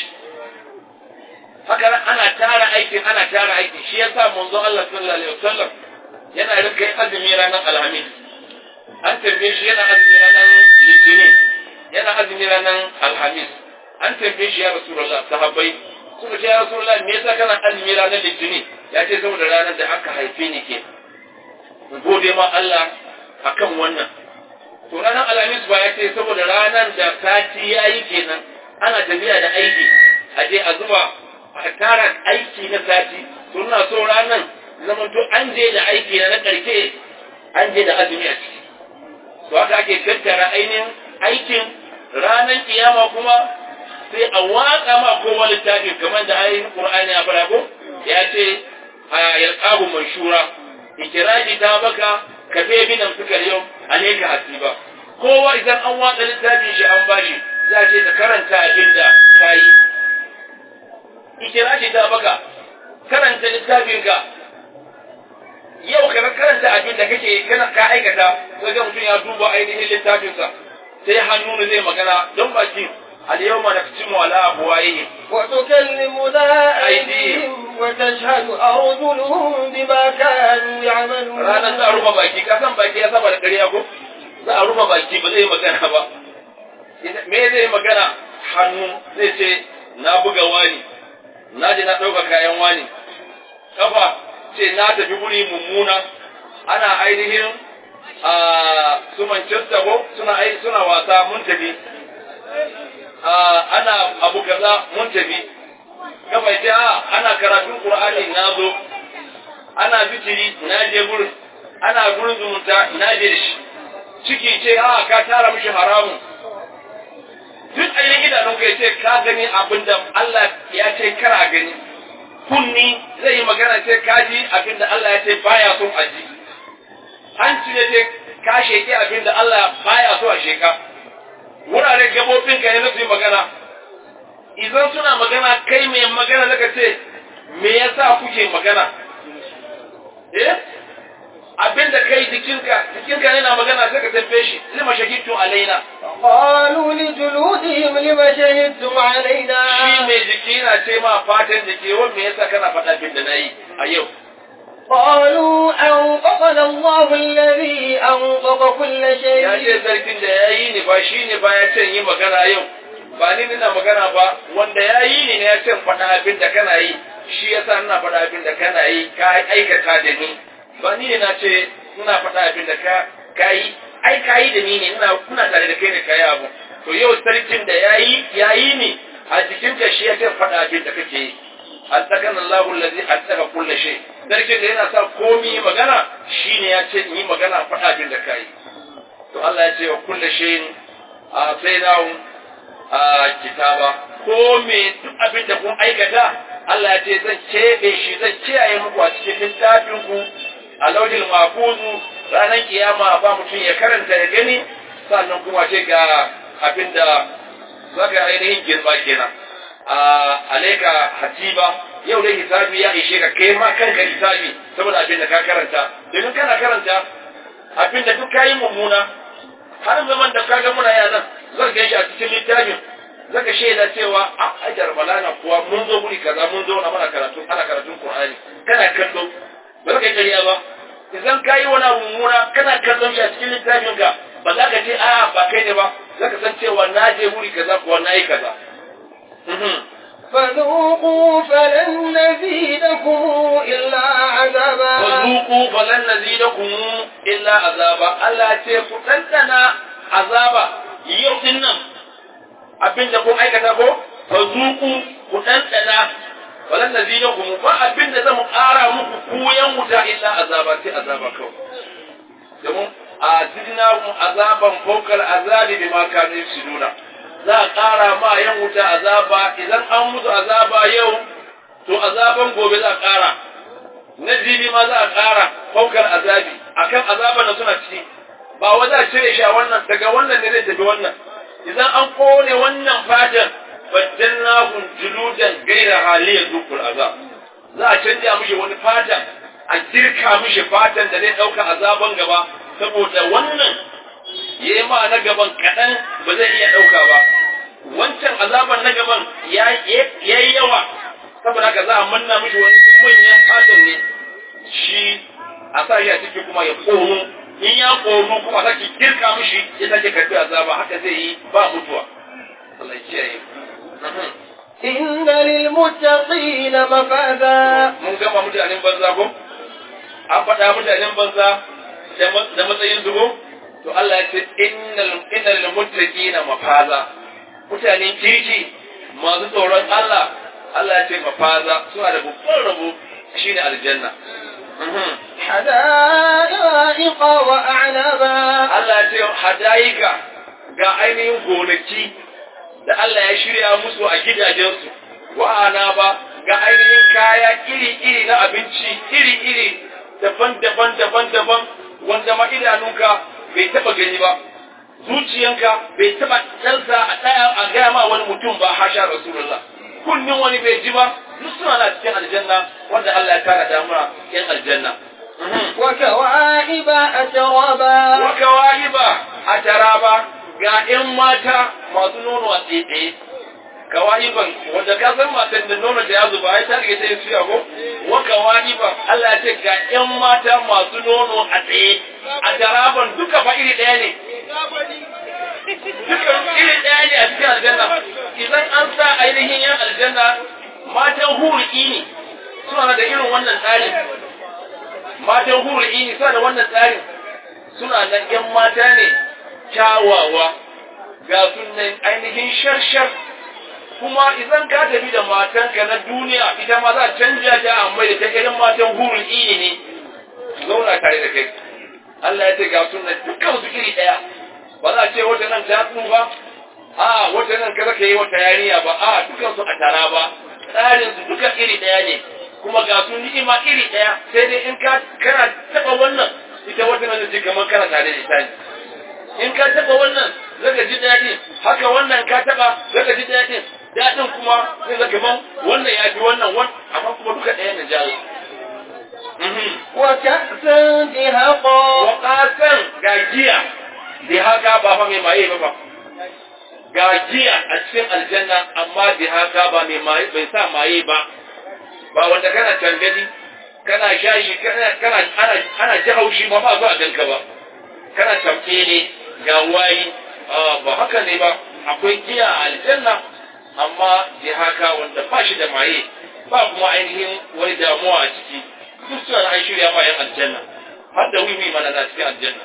haka ana tara aikin ana tara aikin shi yasa manzon Allah sallallahu alaihi wasallam yana rinka yin azumi ranar alhamis an tambaye shi yana azumi ranar litinin yana azumi ranar alhamis an tambaye shi ya rasulullah sahabbai suka ce ya rasulullah me yasa kana azumi ranar litinin ya ce saboda ranar da aka haife ni ke gode ma Allah akan wannan to ranar alhamis ba ya ce saboda ranar da sati ya yi kenan ana tafiya da aiki a je a zuba a tara aiki na sati to ina so ranar zaman to an je da aiki na na karke an je da azumi a ciki to haka ake tattara ainihin aikin ranar kiyama kuma sai a watsa ma kowa littafin kamar da ainihin qur'ani ya fara ko ya ce a yalqabu manshura ikiraji ta baka ka fe binan suka yau alaika hasiba kowa idan an watsa littafin shi an bashi za ce ka karanta abin da ka yi ikiraji ta baka karanta littafin ka yau ka karanta abin da kake kana ka aikata sai ga mutum ya duba ainihin littafinsa sai hannu zai magana don baki اليوم نختم على أبوائهم وتكلمنا أيديهم وتشهد أرجلهم بما كانوا يعملون ranar za a rufe baki ka san baki ya saba da ƙarya ko za a rufe baki ba zai magana ba me zai magana hannu zai ce na buga wani na je na ɗauka kayan wani kafa ce na tafi guri mummuna ana ainihin a su Manchester ko suna suna wasa mun tafi ana abu kaza mun tafi kafa ce a ana karatun qur'ani na zo ana bitiri na je gurin ana gurin zumunta na je da shi ciki ce a ka tara mishi haramun duk ainihin idanun ka ce ka gani abin da Allah ya ce kara gani kunni zai yi magana ce ka ji abin da Allah ya ce baya son a ji hanci ne ce ka sheke abin da Allah baya so a sheka wurare gabobin ka ne su yi magana idan suna magana kai mai magana zaka ce me yasa kuke magana eh abin da kai jikinka jikinka yana magana sai ka tambaye shi lima shahidtu alaina qalu li juludihim lima shahidtum alaina shi mai jiki na ce ma fatan jiki wai me yasa kana faɗa abin da nayi a yau قالوا أنطقنا الله الذي أنطق كل شيء ya ce sarkin da ya yi ni ba shi ne ba ya ce yi magana yau ba ni nina magana ba wanda ya yi ni ne ya ce faɗa abin da kana yi shi yasa ina faɗa abin da kana yi ka aikata da ni ba ni ne na ce ina faɗa abin da ka ka yi ai ka yi da ni ne ina kuna tare da kai ne ka yi abu to yau sarkin da ya yi ya yi ni a jikinka shi ya ce faɗa abin da kake yi attaqana Allahu allazi attaka kulli shay sarkin da yana sa komi magana shine ya ce yi magana faɗa abin da kai to Allah ya ce wa kulli shayin a sainahu a kitaba ko me duk abin da kun aikata Allah ya ce zan keɓe shi zan kiyaye muku a cikin littafin ku a laujil mafuzu ranar kiyama ba mutum ya karanta ya gani sannan kuma ce ga abin da zaka ainihin girma kenan a alaika hatiba yau dai hisabi ya ishe ka kai ma kanka hisabi saboda abin da ka karanta domin kana karanta abin da duk kayi mummuna har zaman da kaga muna yana zan ga shi a cikin littafin zaka shaida cewa a ajar balana kuwa mun zo guri kaza mun zo na mana karatu ana karatun qur'ani kana kallo ba za ka kariya ba idan kayi wani mummuna kana kallon shi a cikin littafin ka ba za ka ce a ba kai ne ba za ka san cewa na je guri kaza kuwa na yi kaza فذوقوا فلن نزيدكم إلا عذابا فذوقوا فلن نزيدكم إلا عذابا Allah ce ku ɗanɗana azaba yau din nan abin da kun aikata ko fa zuku ku ɗanɗana falan nazidakum ba abin da zamu ƙara muku ku yan wuta illa azaba sai azaba kawai domin a zidnakum azaban fawqal azabi bima kanu yafsiduna za a ƙara ma yan wuta azaba idan an mutu azaba yau to azaban gobe za a ƙara na jibi ma za a ƙara faukar azabi akan azaban da suna ciki ba wa za a cire shi a wannan daga wannan ne zai tafi wannan idan an kone wannan fatan baddalnahum juludan gaira haliyar dukul azab za a canja mishi wani fatan a girka mishi fatan da zai ɗauka azaban gaba saboda wannan ya yi ma na gaban kaɗan ba zai iya ɗauka ba wancan azaban na gaban ya yi yawa saboda haka za a manna mishi wani manyan fatan ne shi a sa shi a ciki kuma ya komo in ya koru kuma sake girka mishi ya sake karbi azaba haka zai yi ba mutuwa Allah ya kiyaye إن للمتقين مفازا mun gama mutanen banza ko an faɗa mutanen banza da matsayin zubo to Allah ya ce innal innal muttaqina mafaza mutanen kirki masu tsoron Allah Allah ya ce mafaza suna da babban rabo shine aljanna حدائق وأعنبا Allah ya ce hadayika ga ainihin gonaki da Allah ya shirya musu a gidajensu wa'ana ba ga ainihin kaya iri-iri na abinci iri-iri daban-daban daban-daban wanda ma idanunka bai taba gani ba zuciyanka bai taba ɗansa a ɗaya a gaya ma wani mutum ba hasha rasulullah kunnin wani bai ji ba duk suna na cikin aljanna wanda Allah ya tara damuna yan aljanna وكواعب أترابا waka wahiba a taraba ga ‘yan mata masu nono a tsaye kawahiban wanda ka san matan da nono da ya zuba ai ta rike ta yi suya ko waka wahiban Allah ya ce ga ‘yan mata masu nono a tsaye a taraban duka fa iri ɗaya ne duka iri ɗaya ne a cikin aljanna idan an sa ainihin yan aljanna matan huriki ne suna da irin wannan tsarin matan huriki ne suna da wannan tsarin suna nan ‘yan mata ne kyawawa ga sunan ainihin sharshar kuma idan ka tafi da matanka na duniya ita ma za a canja ta a mai da ta irin matan hurin iyi ne zauna tare da kai Allah ya ce ga sunan dukkan su iri ɗaya ba za a ce wata nan ta ba a wata nan kaza ka yi wata yariya ba a dukkan su a tara ba tsarin su duka iri ɗaya ne kuma ga su ni'ima iri ɗaya sai dai in ka kana taɓa wannan ita wata nan ce kamar kana tare da ita ne in ka taba wannan zaka ji daɗi haka wannan ka taba zaka ji daɗin daɗin kuma zai zaka ban wannan ya fi wannan wan amma kuma duka ɗaya ne jalo وكأسا دهقا wa qasan ga giya da haka ba fa mai maye ba ba ga giya a cikin aljanna amma da haka ba mai maye bai sa maye ba ba wanda kana tangadi kana shashi kana kana ana ana ji haushi ba ba zuwa ganka ba kana tamke ne ga wayi ba haka ne ba akwai giya a aljanna amma da haka wanda ba shi da maye ba kuma ainihin wani damuwa a ciki duk suna an shirya ma yan aljanna har da wiwi mana na cikin aljanna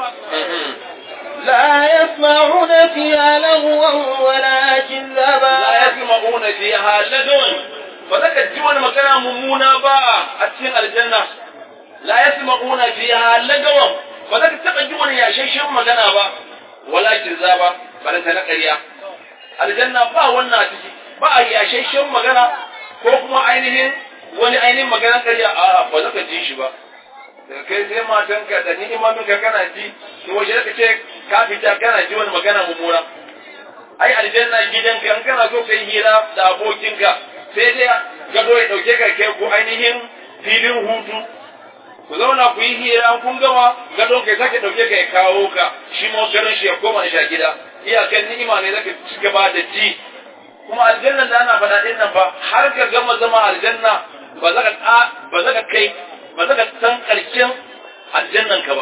لا يسمعون فيها لغوا ولا la كذابا yasma'una fiha lagawan ba za ka ji wani magana mummuna ba a cikin aljanna la yasma'una fiha lagawan ba za ka taba ji wani yashashen magana ba wala kizaba ba da na ƙarya aljanna ba wannan a ciki ba a yashashen magana ko kuma ainihin wani ainihin maganar ƙarya a ba za ka ji shi ba daga kai sai matanka da ni'imaminka kana ji to waje ka ce ka fita kana ji wani magana mummuna ai aljanna gidanka in kana so kai hira da abokinka sai dai gado ya dauke ka kai ku ainihin filin hutu ku zauna ku yi hira kun gama gado kai sake dauke ka ya kawo ka shi ma garin shi ya koma shi a gida iyakan ni'ima ne zaka ci gaba da ji kuma aljanna da ana faɗa din nan ba har ka gama zama aljanna ba za ka ba za ka kai ba za ka san karshen aljannan ka ba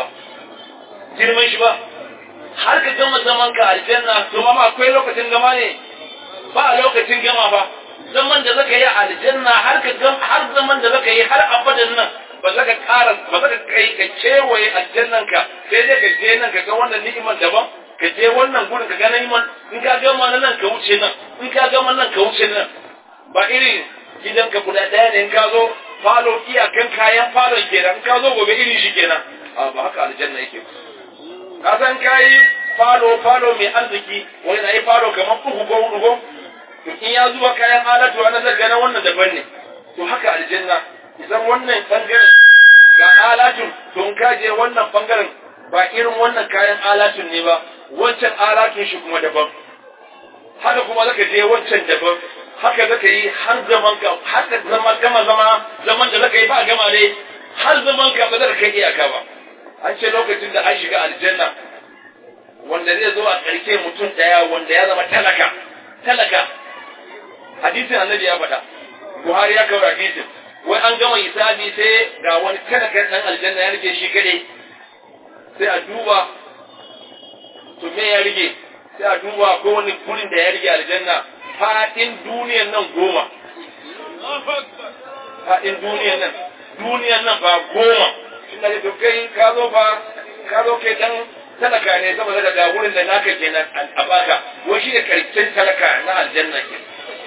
girman shi ba har ka gama zaman ka aljanna to ma akwai lokacin gama ne ba lokacin gama ba zaman da zaka yi a aljanna har ka gam har zaman da zaka yi har abadan nan ba za ka ƙara ba za ka kai ka kewaye aljannan ka sai dai ka je nan ka ga wannan ni'imar daban ka je wannan gurin ka ga ni'imar in ka gama na nan ka wuce nan in ka gama nan ka wuce nan ba irin gidanka guda ɗaya ne in ka zo falo iyakan kayan falon kenan in ka zo gobe irin shi kenan a ba haka aljanna yake ba ka san kayi falo falo mai arziki wani na yi falo kamar uku ko hudu ko to in ya zuba kayan alatu wani zai gana wannan daban ne to haka aljanna idan wannan bangaren ga alatun to in ka je wannan bangaren ba irin wannan kayan alatun ne ba wancan alatun shi kuma daban haka kuma zaka je wancan daban haka zaka yi har zaman ka haka zama gama zama zaman da zaka yi ba gama dai har zaman ka ba zaka kai iyaka ba an ce lokacin da an shiga aljanna wanda zai zo a ƙarshe mutum ɗaya wanda ya zama talaka talaka hadisin annabi ya faɗa buhari ya kawo hadisin wai an gama hisabi sai ga wani talaka ɗan aljanna ya rike shi kaɗai sai a duba to me ya rige sai a duba ko wani gurin da ya rige aljanna faɗin duniyan nan goma faɗin duniyan nan duniyan nan ba goma ina da kai ka zo ba ka zo kai dan talaka ne saboda daga wurin da naka kenan a baka wai shi ne karshen talaka na aljanna ke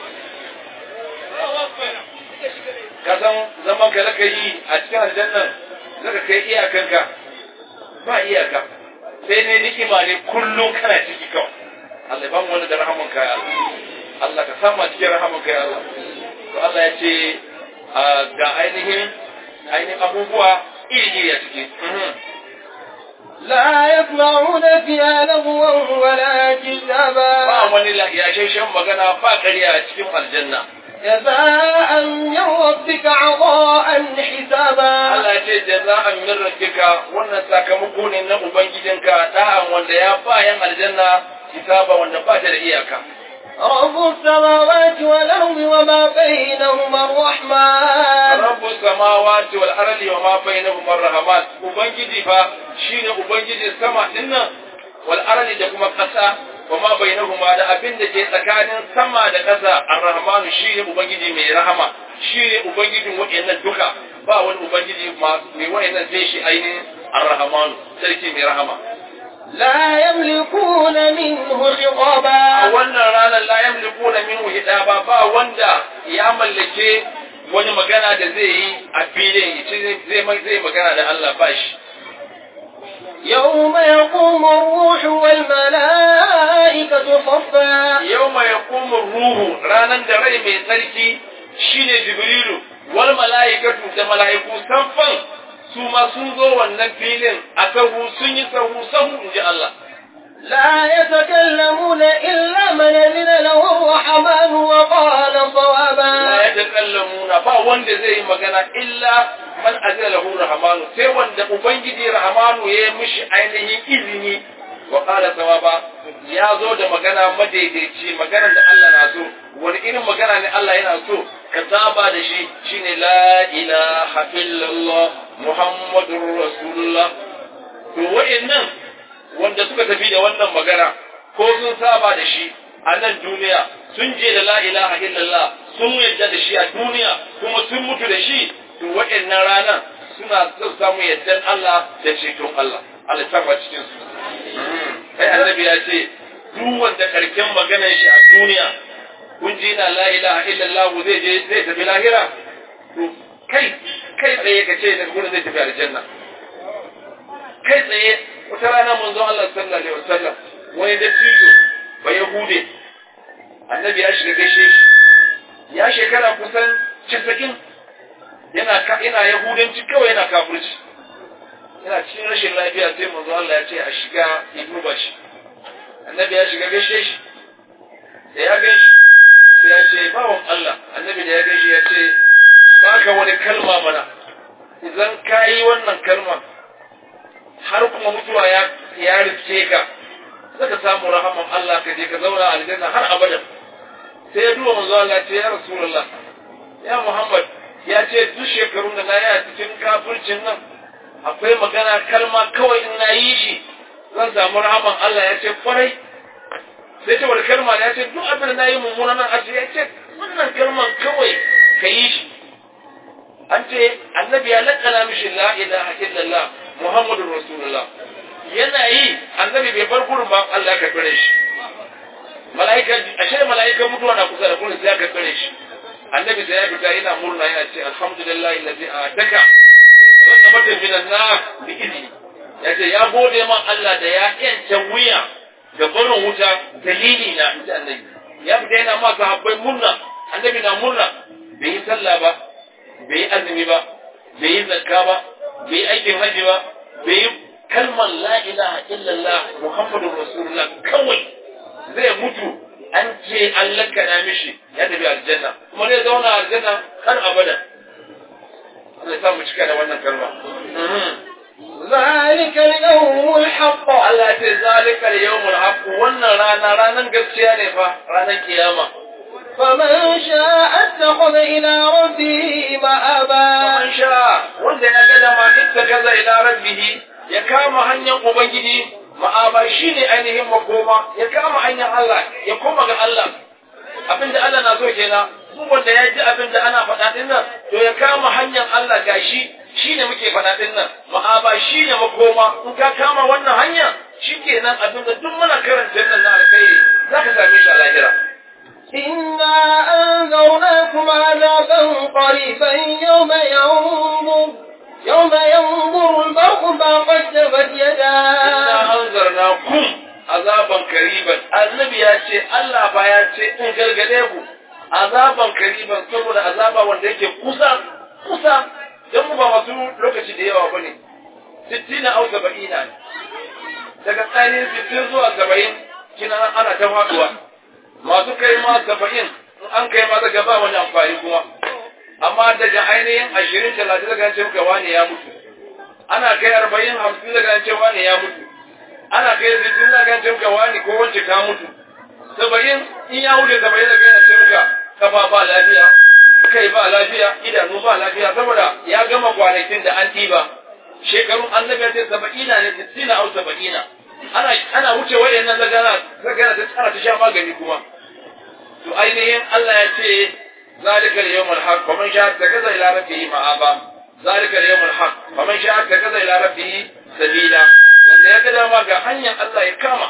ka san zaman ka zaka yi a cikin aljannan zaka kai iyakanka ba iyaka sai ne ni'ima ne kullum kana ciki kawai Allah ya bamu wani da rahamanka ya Allah Allah ka samu a cikin rahamanka ya Allah to Allah ya ce ga ainihin ainihin abubuwa iri-iri a ciki لا يسمعون فيها لغوا ولا كذابا ba wani yashashen magana ba ƙarya a cikin aljanna جزاء من ربك عطاء حسابا Allah ya ce jaza'an min rabbika wannan sakamako ne na ubangijinka da'an wanda ya bayan aljanna hisaba wanda ba ta da iyaka رب السماوات والأرض وما بينهما الرحمن rabbus samawati wal ardi wa ma bainahuma ar-rahman ubangiji fa shine ubangijin sama dinnan wal ardi da kuma kasa wa ma bainahuma da abin da ke tsakanin sama da kasa ar-rahman shine ubangiji mai rahama shine ubangijin wayannan duka ba wani ubangiji mai wayannan sai shi ainihin ar-rahman sarki mai rahama لا يملكون منه a خطابا wannan ranar la yamlikuna minhu hidaba ba wanda ya mallake wani magana da zai yi a filin yace zai zai magana da Allah ba shi يوم يقوم الروح والملائكة صفا yawma yaqumu ruhu ranan da rai mai tsarki shine jibrilu wal malaikatu da malaiku sanfan su ma sun zo wannan filin a sahu sun yi sahu sahu inji Allah لا يتكلمون إلا من أذن له الرحمن وقال la صوابا yatakallamuna ba wanda zai yi magana illa man azina lahu rahmanu sai wanda ubangiji rahmanu ya yi mishi ainihin izini wa qala sawaba ya zo da magana madaidaici maganar da Allah na so wani irin magana ne Allah yana so ka saba da shi shine la ilaha illallah muhammadur rasulullah to wa'annan wanda suka tafi da wannan magana ko sun saba da shi a nan duniya sun je da la ilaha illallah sun yadda da shi a duniya kuma sun mutu da shi to waɗannan ranar suna son samu yaddan Allah da ceton Allah Allah ta ba cikin su kai annabi ya ce duk wanda karken maganar shi a duniya kun ji na la ilaha illallah zai je zai tafi lahira to kai kai tsaye ka ce da gurin zai tafi aljanna kai tsaye wata rana manzon Allah sallallahu alaihi wasallam wani dattijo ba Yahude annabi ya shiga gaishe shi ya shekara kusan 90 yana ka ina yahudanci kawai yana kafirci yana cikin rashin lafiya sai manzo Allah ya ce a shiga ya duba shi annabi ya shiga gaishe shi da ya gaishe sai ya ce bawon Allah annabi da ya gaishe ya ce baka wani kalma mana idan ka yi wannan kalma har kuma mutuwa ya ya riske ka zaka samu rahaman Allah ka je ka zauna a aljanna har abada sai ya duba manzo Allah ya ce ya rasulullah ya Muhammad ya ce duk shekarun da na yi a cikin kafircin nan akwai magana kalma kawai in na yi shi zan samu rahaman Allah ya ce kwarai sai ce wani kalma ya ce duk abin da na yi mummuna nan aji ya ce wannan kalman kawai ka yi shi an ce annabi ya lakana mishi la ilaha illallah muhammadur rasulullah yana yi annabi bai bar gurin ba Allah ka kare shi mala'ika ashe mala'ika mutuwa na kusa da gurin sai ka kare shi annabi sai ya fita yana murna yana ce alhamdulillah allazi ataka rakabatan minan nar bi izni yace ya gode man Allah da ya yanta wuya da barin wuta dalili na inji annabi ya fita yana ma sahabbai murna annabi na murna bai yi sallah ba bai yi azumi ba bai yi zakka ba bai yi aikin haji ba bai yi kalmar la ilaha illallah muhammadur rasulullah kawai zai mutu an ce an lakana mishi ya tafi aljanna kuma zai zauna aljanna har abada Allah ya samu cika da wannan kalma ذلك اليوم الحق Allah ya ce zalika al-yawmul haqq wannan rana ranan gaskiya ne fa ranan kiyama فمن شاء اتخذ إلى ربه مآبا man sha wanda ya ga dama ittakaza ila rabbih ya kama hanyar ubangiji ma'aba shine ainihin makoma ya kama hanyar Allah ya koma ga Allah abinda Allah na so kenan duk wanda ya ji abinda ana faɗa din nan to ya kama hanyar Allah gashi shine muke faɗa din nan ma'aba shine makoma in ka kama wannan hanya shikenan abinda duk muna karanta nan na alkhairi zaka same shi a lahira إنا أنذرناكم عذابا قريبا يوم ينظر يوم ينظر المرء ما قدمت inna يداه anzarna kum azaban kariban annabi ya ce Allah ba ya ce in gargade ku azaban kariban saboda azaba wanda yake kusa kusa dan mu ba masu lokaci da yawa bane 60 au 70 ne daga tsanin 60 zuwa 70 kina ana ta faduwa masu kai ma 70 in an kai ma daga ba wani amfani kuma amma daga ainihin 20 30 daga ce muka wani ya mutu ana kai 40 50 daga ce wani ya mutu ana kai sittin na kan cimka wani ko wance ka mutu saba'in in ya wuce saba'in da kai na cimka kafa ba lafiya kai ba lafiya idanu ba lafiya saboda ya gama kwanakin da an ɗiba shekarun annabi ya ce saba'ina ne sittina au saba'ina ana ana wuce wayannan da gana da gana ta tsara ta sha magani kuma to ainihin Allah ya ce zalika al-yawmul haq wa man sha'a takaza ila rabbihi ma'aba zalika al-yawmul haq wa man sha'a takaza ila rabbihi sabila wanda ya ga dama ga hanyar Allah ya kama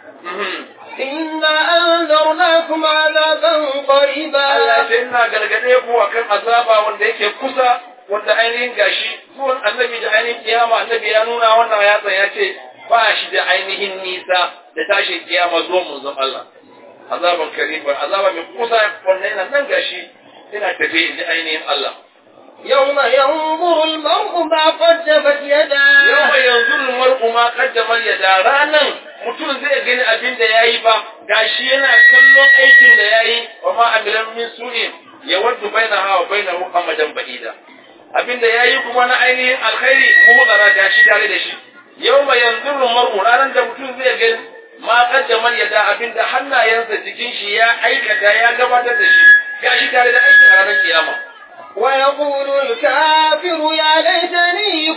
إنا أنذرناكم عذابا Allah قريبا ce ina gargade ku akan azaba wanda yake kusa wanda ainihin gashi zuwan annabi da ainihin kiyama annabi ya nuna wannan yatsa ya ce ba shi da ainihin nisa da tashin kiyama zuwan manzon Allah azaban kariban azaba mai kusa wanda yana nan gashi yana tafe da ainihin Allah يوم ينظر المرء ما قدمت يداه yau yanzu mar'u ma kaddamar yada ranan mutum zai gani abin da yayi ba gashi yana kallon aikin da yayi wa ma amilan min su'in ya waddu bainaha wa bainahu amadan ba'ida abin da yayi kuma na ainihin alkhairi muhdara gashi tare da shi yau ma yanzu mar'u ranan da mutum zai gani ma kaddamar yada abin da hannayensa jikin shi ya aikata ya gabatar da shi gashi tare da aikin a ranar kiyama ويقول الكافر يا ليتني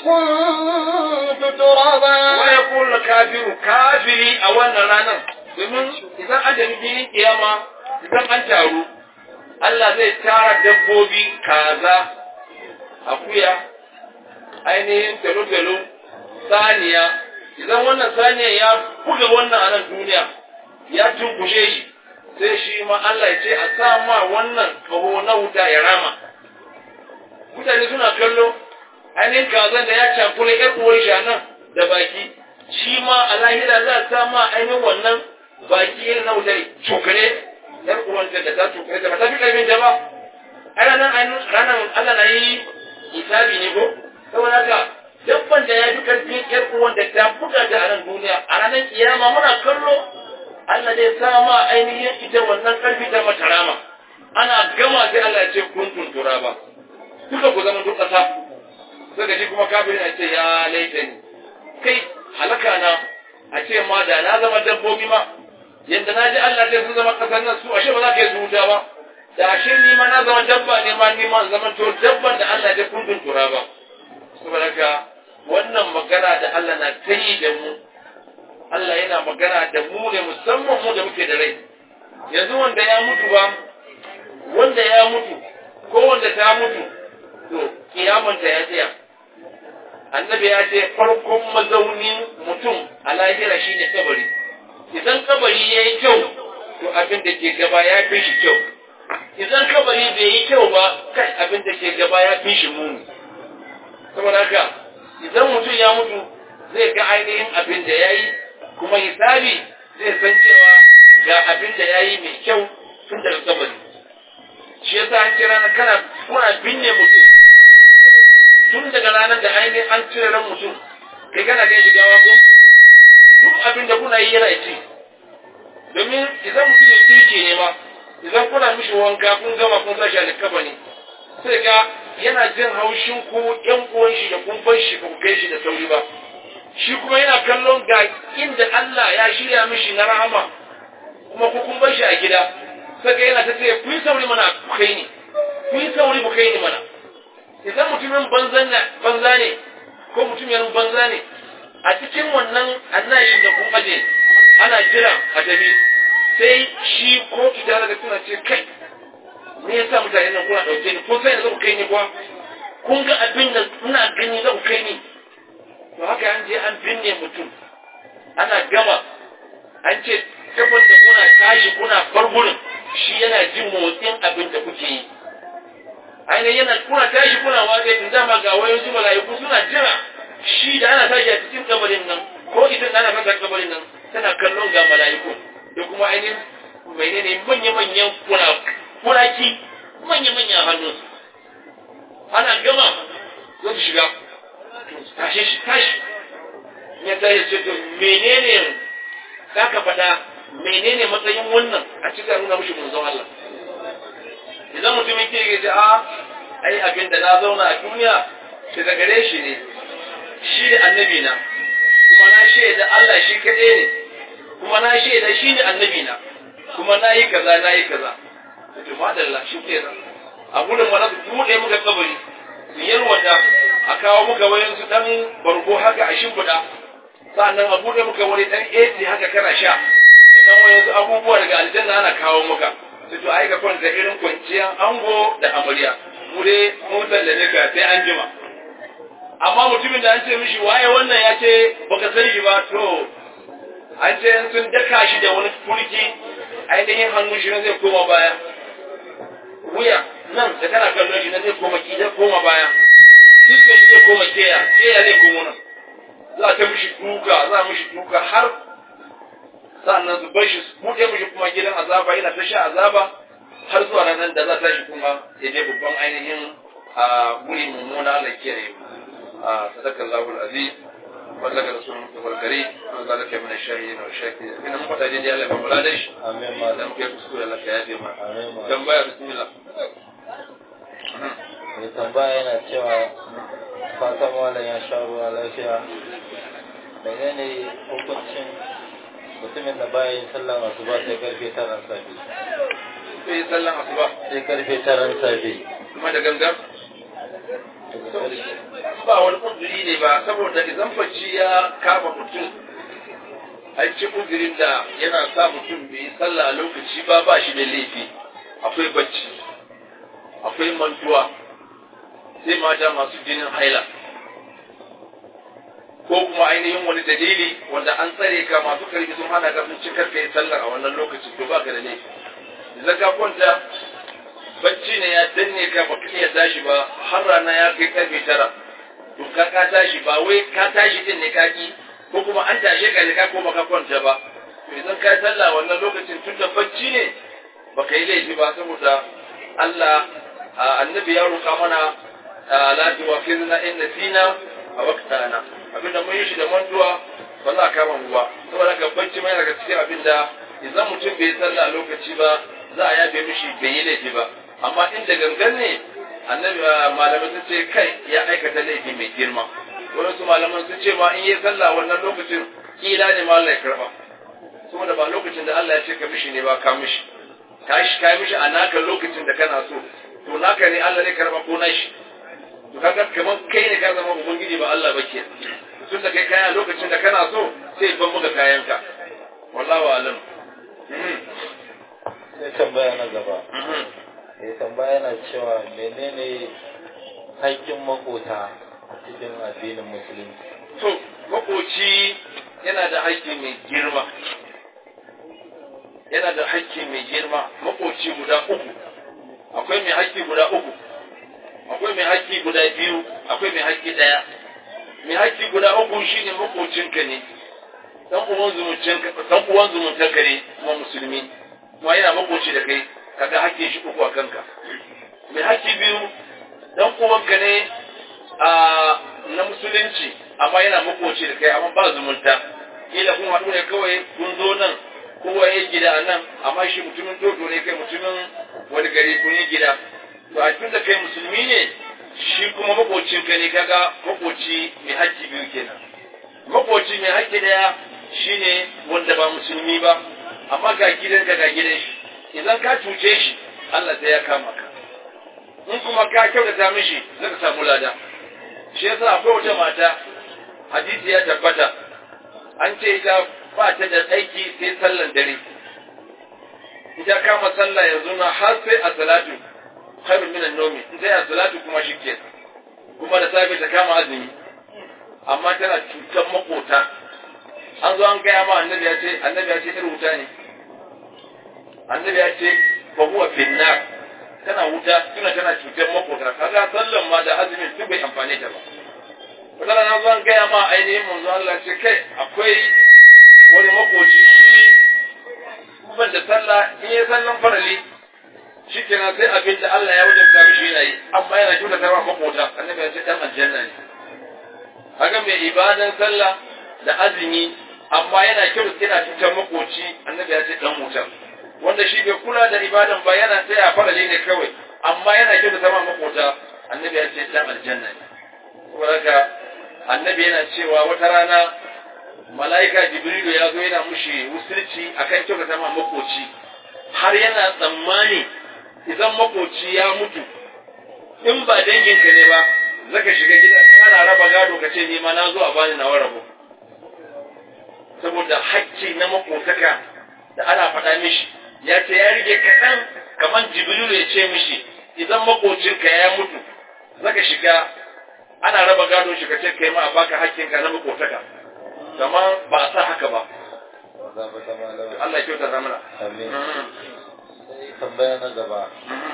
كنت ترابا wa ya kulla kafiru kafiri a wannan ranar domin idan an tafi filin kiyama idan an taru Allah zai tara dabbobi kaza akuya ainihin talo-talo saniya idan wannan saniya ya buga wannan a nan duniya ya tunkushe shi sai shi ma Allah ya ce a sa ma wannan kaho na wuta ya rama mutane suna kallo ainihin kazan da ya cakule ƴar uwar shi a nan da baki shi ma a lahira za a sa ma ainihin wannan baki irin na wutar cokare ƴar uwar da ta cokare ta ba ta fi ƙarfin ta ba a ranar ranar Allah na yi hisabi ne ko saboda haka dabban da ya fi ƙarfin ƴar uwar da ta buga da a nan duniya a ranar kiyama muna kallo Allah zai sa ma ainihin ita wannan ƙarfi ta mata rama ana gama sai Allah ya ce kun tuntura ba duka ku zama duk ƙasa sai ga shi kuma kafin a ce ya laita ni kai halaka na a ce ma da na zama dabbobi ma yadda na ji Allah sai sun zama ƙasar nan su ashe ba za ka yi su wuta ba da ashe ni ma na zama dabba ne ma ni ma in zama to dabban da Allah ya kun tuntura ba saboda haka wannan magana da Allah na ta yi da mu Allah yana magana da mu ne musamman mu da muke da rai yanzu wanda ya mutu ba wanda ya mutu ko wanda ta mutu to kiyamanta ya tsaya annabi ya ce farkon mazaunin mutum a lahira shine kabari idan kabari ya yi kyau to abin da ke gaba ya fi shi kyau idan kabari bai yi kyau ba kai abin da ke gaba ya fi shi muni saboda haka idan mutum ya mutu zai ga ainihin abin da ya yi kuma hisabi zai san cewa ga abin da ya yi mai kyau tun daga kabari shi yasa an kira na kana kuna binne mutum tun daga ranar da ainihin an cire ran mutum kai kana ga shigawa ko duk abin da kuna yi yana ci domin idan mutum ya kirke ne ma idan kuna mishi wanka kun gama kun sa shi a likaba ne sai ga yana jin haushin ku ƴan uwan shi da kun bar shi ba ku kai shi da sauri ba shi kuma yana kallon ga inda Allah ya shirya mishi na rahama kuma ku kun bar shi a gida sai ga yana ta ce ku yi sauri mana ku kai ni ku yi sauri ku kai ni mana idan mutumin banza ne ko mutumin banza ne a cikin wannan annashin da kun aje ana jira a tafi sai shi ko ita daga suna ce kai me yasa mutane nan kuna dauke ni kun sai da ku kai ni kuwa kun ga abin da ina gani za ku kai ni to haka an je an binne mutum ana gama an ce kafin da kuna tashi kuna bar gurin shi yana jin motsin abin da kuke yi ainihin yana kuna tashi kuna watsa tun dama ga wayoyin mala'iku suna jira shi da ana tashi a cikin kabarin nan ko ita da ana fasa kabarin nan tana kallon ga mala'iku da kuma ainihin menene manya-manyan kuraki manya-manya hannunsu ana gama za su shiga tashe shi tashi ya tashi ce to menene za ka faɗa menene matsayin wannan a cikin nuna mushi manzon Allah idan mutumin ke gaji a ai abin da na zauna a duniya daga gare shi ne shi da annabi na kuma na shaida Allah shi kaɗai ne kuma na shaida shi ne annabi na kuma na yi kaza na yi kaza to madalla shi ke nan a gudun wani su buɗe muka kabari su yalwata a kawo muka wayan su ɗan bargo haka a shimfiɗa sa'annan a buɗe muka wani ɗan AC haka kana sha dan wayan su abubuwa daga aljanna ana kawo muka su to ai ka kwanta irin kwanciyar ango da amarya mu dai mun sallame ka sai an jima amma mutumin da an ce mishi waye wannan ya ce baka san shi ba to an ce sun daka shi da wani turki ainihin hannun shi zai koma baya wuya nan da kana kallon shi na zai koma ki zai koma baya cikin shi zai koma keya keya zai koma nan za ta mishi duka za a mishi duka har sa'annan su bar shi su buɗe mishi kuma gidan azaba yana ta sha azaba har zuwa ranar da za ta shi kuma ya je babban ainihin a guri mummuna Allah kiyaye a sadakar lahul aziz وذلك رسول المصطفى الكريم وذلك من الشاهدين والشاكرين إن مقطع دي الله بمولادش Amin malam. لم كيف تسكول لك يا جماعة Amin malam. tambaya bismillah Mai tambaya yana cewa fatan malam ya sha ruwa lafiya. Menene hukuncin mutumin da baya yin sallan asuba sai karfe taran safe? sai yi sallan asuba Sai karfe taran safe. kuma da gangan Daga karfe. ba wani kuduri ne ba saboda idan bacci ya kama mutum an ci kudurin da yana sa mutum bai yi sallah a lokaci ba ba shi da laifi akwai bacci akwai mantuwa sai mata masu jinin haila ko kuma ainihin wani dalili wanda an tsare ka masu karfi sun hana ka sun ci karfe sallar a wannan lokacin to ba ka da laifi idan ka kwanta bacci ne ya danne ka ba iya tashi ba har rana ya kai karfe tara to ka ka tashi ba wai ka tashi din ne ka ki ko kuma an tashe ka ne ka koma ka kwanta ba to idan ka yi sallah wannan lokacin tun da bacci ne ba ka yi laifi ba saboda Allah a, annabi ya roƙa mana a, la tuwafirna in nasina a waqtana abinda mun yi shi da mantuwa ba za a kama mu ba saboda ka bacci mai daga cikin abinda idan mutum bai yi sallah a lokaci ba za a yabe mishi bai yi laifi ba amma inda gangan ne annabi malamai sun ce kai ya aikata laifi mai girma wasu malaman sun ce ma in yi sallah wannan lokacin kila ne ma Allah ya karba saboda ba lokacin da Allah ya ce ka mishi ne ba ka mishi ka shi ka mishi a naka lokacin da kana so to naka ne Allah ne karba ko nashi to kaga kamar kai ne ka zama ubangiji ba Allah ba ke tun da kai kaya lokacin da kana so sai ban muka kayanka wallahu alam Mhm. Sai tambaya na gaba. Mhm. Mai tambaya yana cewa menene haƙƙin makota a cikin addinin musulunci? To, makoci yana da haƙƙi mai girma. Yana da haƙƙi mai girma, makoci guda uku. Akwai mai haƙƙi guda uku. Akwai mai haƙƙi guda biyu, akwai mai haƙƙi ɗaya. Mai haƙƙi guda uku shine makocinka ne. Dan uwan zumuncinka, dan uwan zumuntanka ne kuma musulmi. Kuma yana makoci da kai, kaga haƙƙin shi uku a kanka. Mai haƙƙi biyu, dan uwanka ne a na musulunci amma yana makoci da kai amma ba zumunta kila kun haɗu ne kawai kun zo nan kowa ya gida a nan amma shi mutumin toto ne kai mutumin wani gari kun yi gida to a tun da kai musulmi ne shi kuma makocin ka ne kaga makoci mai haƙƙi biyu kenan makoci mai haƙƙi daya shine wanda ba musulmi ba amma ga gidanka ga gidan shi idan ka cuce shi Allah sai ya kama ka in kuma ka kyautata mishi zaka samu lada shi yasa akwai wata mata hadisi ya tabbata an ce ita ba ta da aiki sai sallan dare ita kama sallah yanzu na har sai a salatu khairun minan nomi in sai a salatu kuma shike kuma da safe ta kama azumi amma tana cutar makota an zo an gaya ma annabi ya ce annabi ya ce irin wuta ne annabi ya ce fa huwa finnar tana wuta tuna tana cutar makota kaga sallan ma da azumin duk bai amfane ta ba wata rana zo an gaya ma ainihin manzo Allah ce kai akwai wani makoci shi ban da sallah in ya sallan farali shi kenan sai abin da Allah ya wajabta mishi yana yi amma yana kyautata ma makota annabi ya ce dan aljanna ne kaga mai ibadan sallah da azumi amma yana kyau yana cutar makoci annabi ya ce dan wutar wanda shi bai kula da ibadan ba yana tsaya farali ne kawai amma yana kyau da sama makota annabi ya ce dan aljanna ne saboda haka annabi yana cewa wata rana mala'ika jibrilu ya zo yana mushi wusulci akan kyau da sama makoci har yana tsammani idan makoci ya mutu in ba danginka ne ba zaka shiga gidan in ana raba gado ka ce ni ma na zo a bani nawa rabo saboda hakki na makotaka da ana faɗa mishi ya ce ya rige kaɗan kamar jibrilu ya ce mishi idan makocinka ya mutu zaka shiga ana raba gado shi ka ce kai ma a baka hakkinka na makotaka kamar ba a sa haka ba Allah ya kyauta zamana Amin. Sai tambaya na gaba.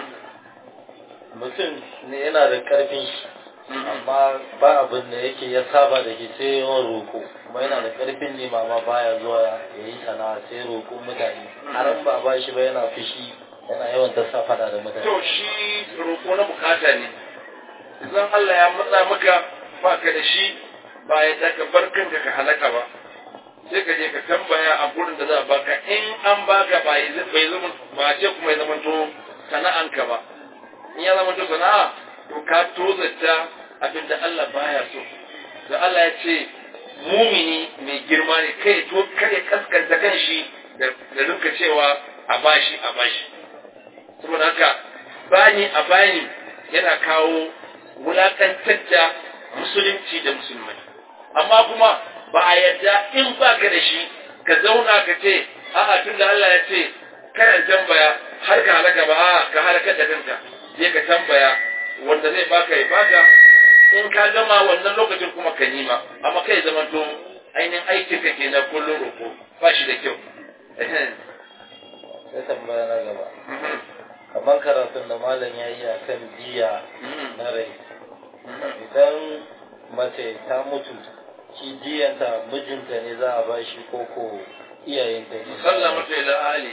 Mutum ne yana da ƙarfin shi, amma ba abin da yake ya saba da ke sai yawan roƙo, kuma yana da ƙarfin ne mama baya zuwa ya yi sana'a sai roƙon mutane. Har in ba ba shi ba yana fushi, yana yawan ta sa fada da mutane. to shi roƙo na bukata ne idan Allah ya matsa maka ba ka da shi ba ya ka bar kanka ka halaka ba sai ka je ka tambaya a gurin da za a baka in an baka ba ya bai zama ba ce kuma ya zama to sana'anka ba in ya zama to sana'a to ka tozarta abin da Allah baya so da Allah ya ce mumini mai girma ne kai to kare kaskanta kan shi da da rinka cewa a bashi a bashi saboda haka bani a bani yana kawo wulakantar da musulunci da musulmai amma kuma ba a yarda in baka da shi ka zauna ka ce a'a tun da Allah ya ce kana tambaya har ka halaka ba a'a ka halakar da kanka je ka tambaya wanda zai baka ya baka in ka gama wannan lokacin kuma ka nima amma kai zaman to ainihin aikin ka kenan kullum roko ba shi da kyau Sai tambaya na gaba. Kamar karatun da malam ya yi a kan jiya na rai. Idan mace ta mutu, shi jiyanta mijinta ne za a ba shi koko iyayenta ne. sallamatu ila ali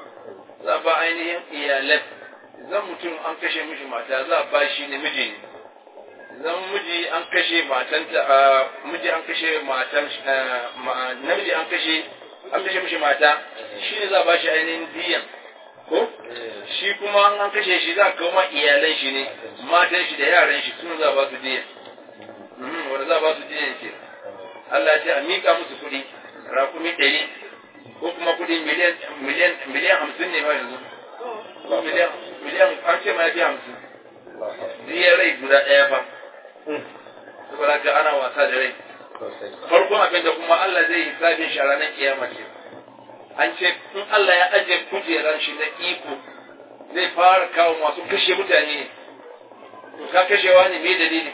za ba ainihin iyalai zan mutum an kashe mishi mata za a ba shi ne miji ne zan miji an kashe matanta a miji an kashe matan ma- namiji an kashe an kashe mishi mata shi ne za a ba shi ainihin diyan ko shi kuma an kashe shi za a kawo ma iyalan shi ne matan shi da yaran shi sun za a ba su diyan Mhm, wanda za a ba su diyan ke Allah ya ce a miƙa musu kuɗi rakumi ɗari ko kuma kuɗi miliyan miliyan miliyan hamsin ne ma yanzu ko miliyan miliyan an ce ma ya fi hamsin diyar rai guda ɗaya fa saboda haka ana wasa da rai Sosai. farkon abin da kuma Allah zai yi sabin shi a ranar kiyama ce an ce in Allah ya ajiye kujeran shi na iko zai fara kawo masu kashe mutane ne to ka kashewa ne me dalili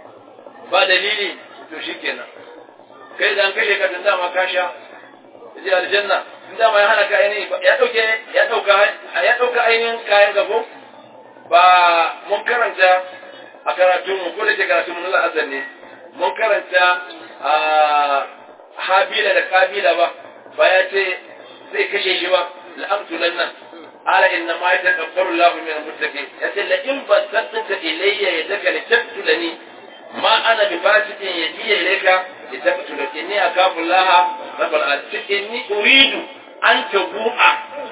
ba dalili to shikenan kai da an kashe ka tun dama ka sha ji aljanna tun dama ya hana ka ainihin ya dauke ya dauka ya dauka ainihin kayan gabo ba mun karanta a karatun mu ko da ke karatun mu na azan ne mun karanta a habila da kabila ba ba ya ce zai kashe shi ba la'amtulan nan ala inna ma yataqabbalu Allahu min al-muttaqin yace la in basatta ilayya yadaka litaqtulani ma ana bi fasiqin yadiya ilayka litaqtulani inni akafu Allah rabbul alamin inni uridu an tabu'a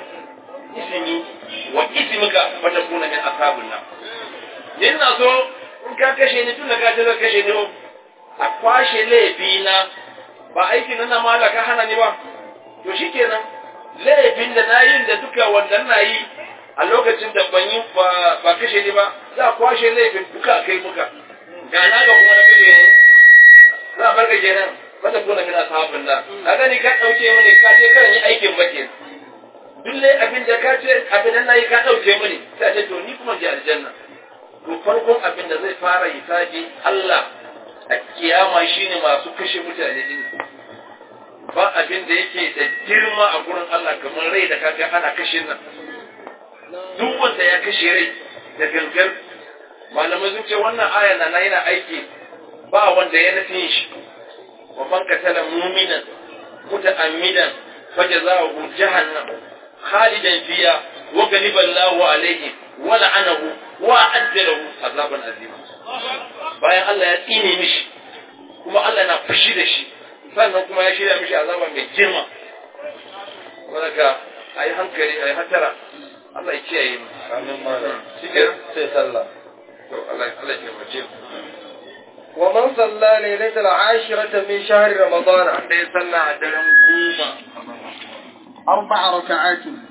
ismi wa ismuka fatakuna min ashabin nar ina so in ka kashe ni tun da ka ce zan kashe ni a kwashe laifina ba aikin nan na malaka hana ni ba to shikenan laifin da na yi da duka wannan na yi a lokacin da ban yi ba kashe ni ba za a kwashe laifin duka a kai muka ga na ga kuma na kashe ni za a barka haka kenan mata kuna min ashabin da kaga ni ka dauke mini ka ce kan yi aikin ba kenan dulle abin da ka ce abin nan nayi ka dauke mini sai ce to ni kuma ji aljanna to farkon abin da zai fara hisabi Allah a kiyama shine masu kashe mutane din ba abin da yake da girma a gurin Allah kamar rai da kaga ana kashe nan duk wanda ya kashe rai da gangar malamai sun ce wannan aya na yana aiki ba wanda ya nufin shi wa man qatala mu'minan muta'ammidan fajazahu jahannam khalidan fiha wa ghaliba Allahu alayhi wa la'anahu wa adda lahu azaban azima bayan Allah ya tsine mishi kuma Allah na fushi da shi sannan kuma ya shirya mishi azaba mai girma wadaka a yi hankali a yi hatara Allah ya kiyaye mu amin malam shi ke sai sallah to Allah Allah ya taimake mu ومن صلى ليلة العاشرة من شهر رمضان wanda ya sallah a daren goma أربع ركعات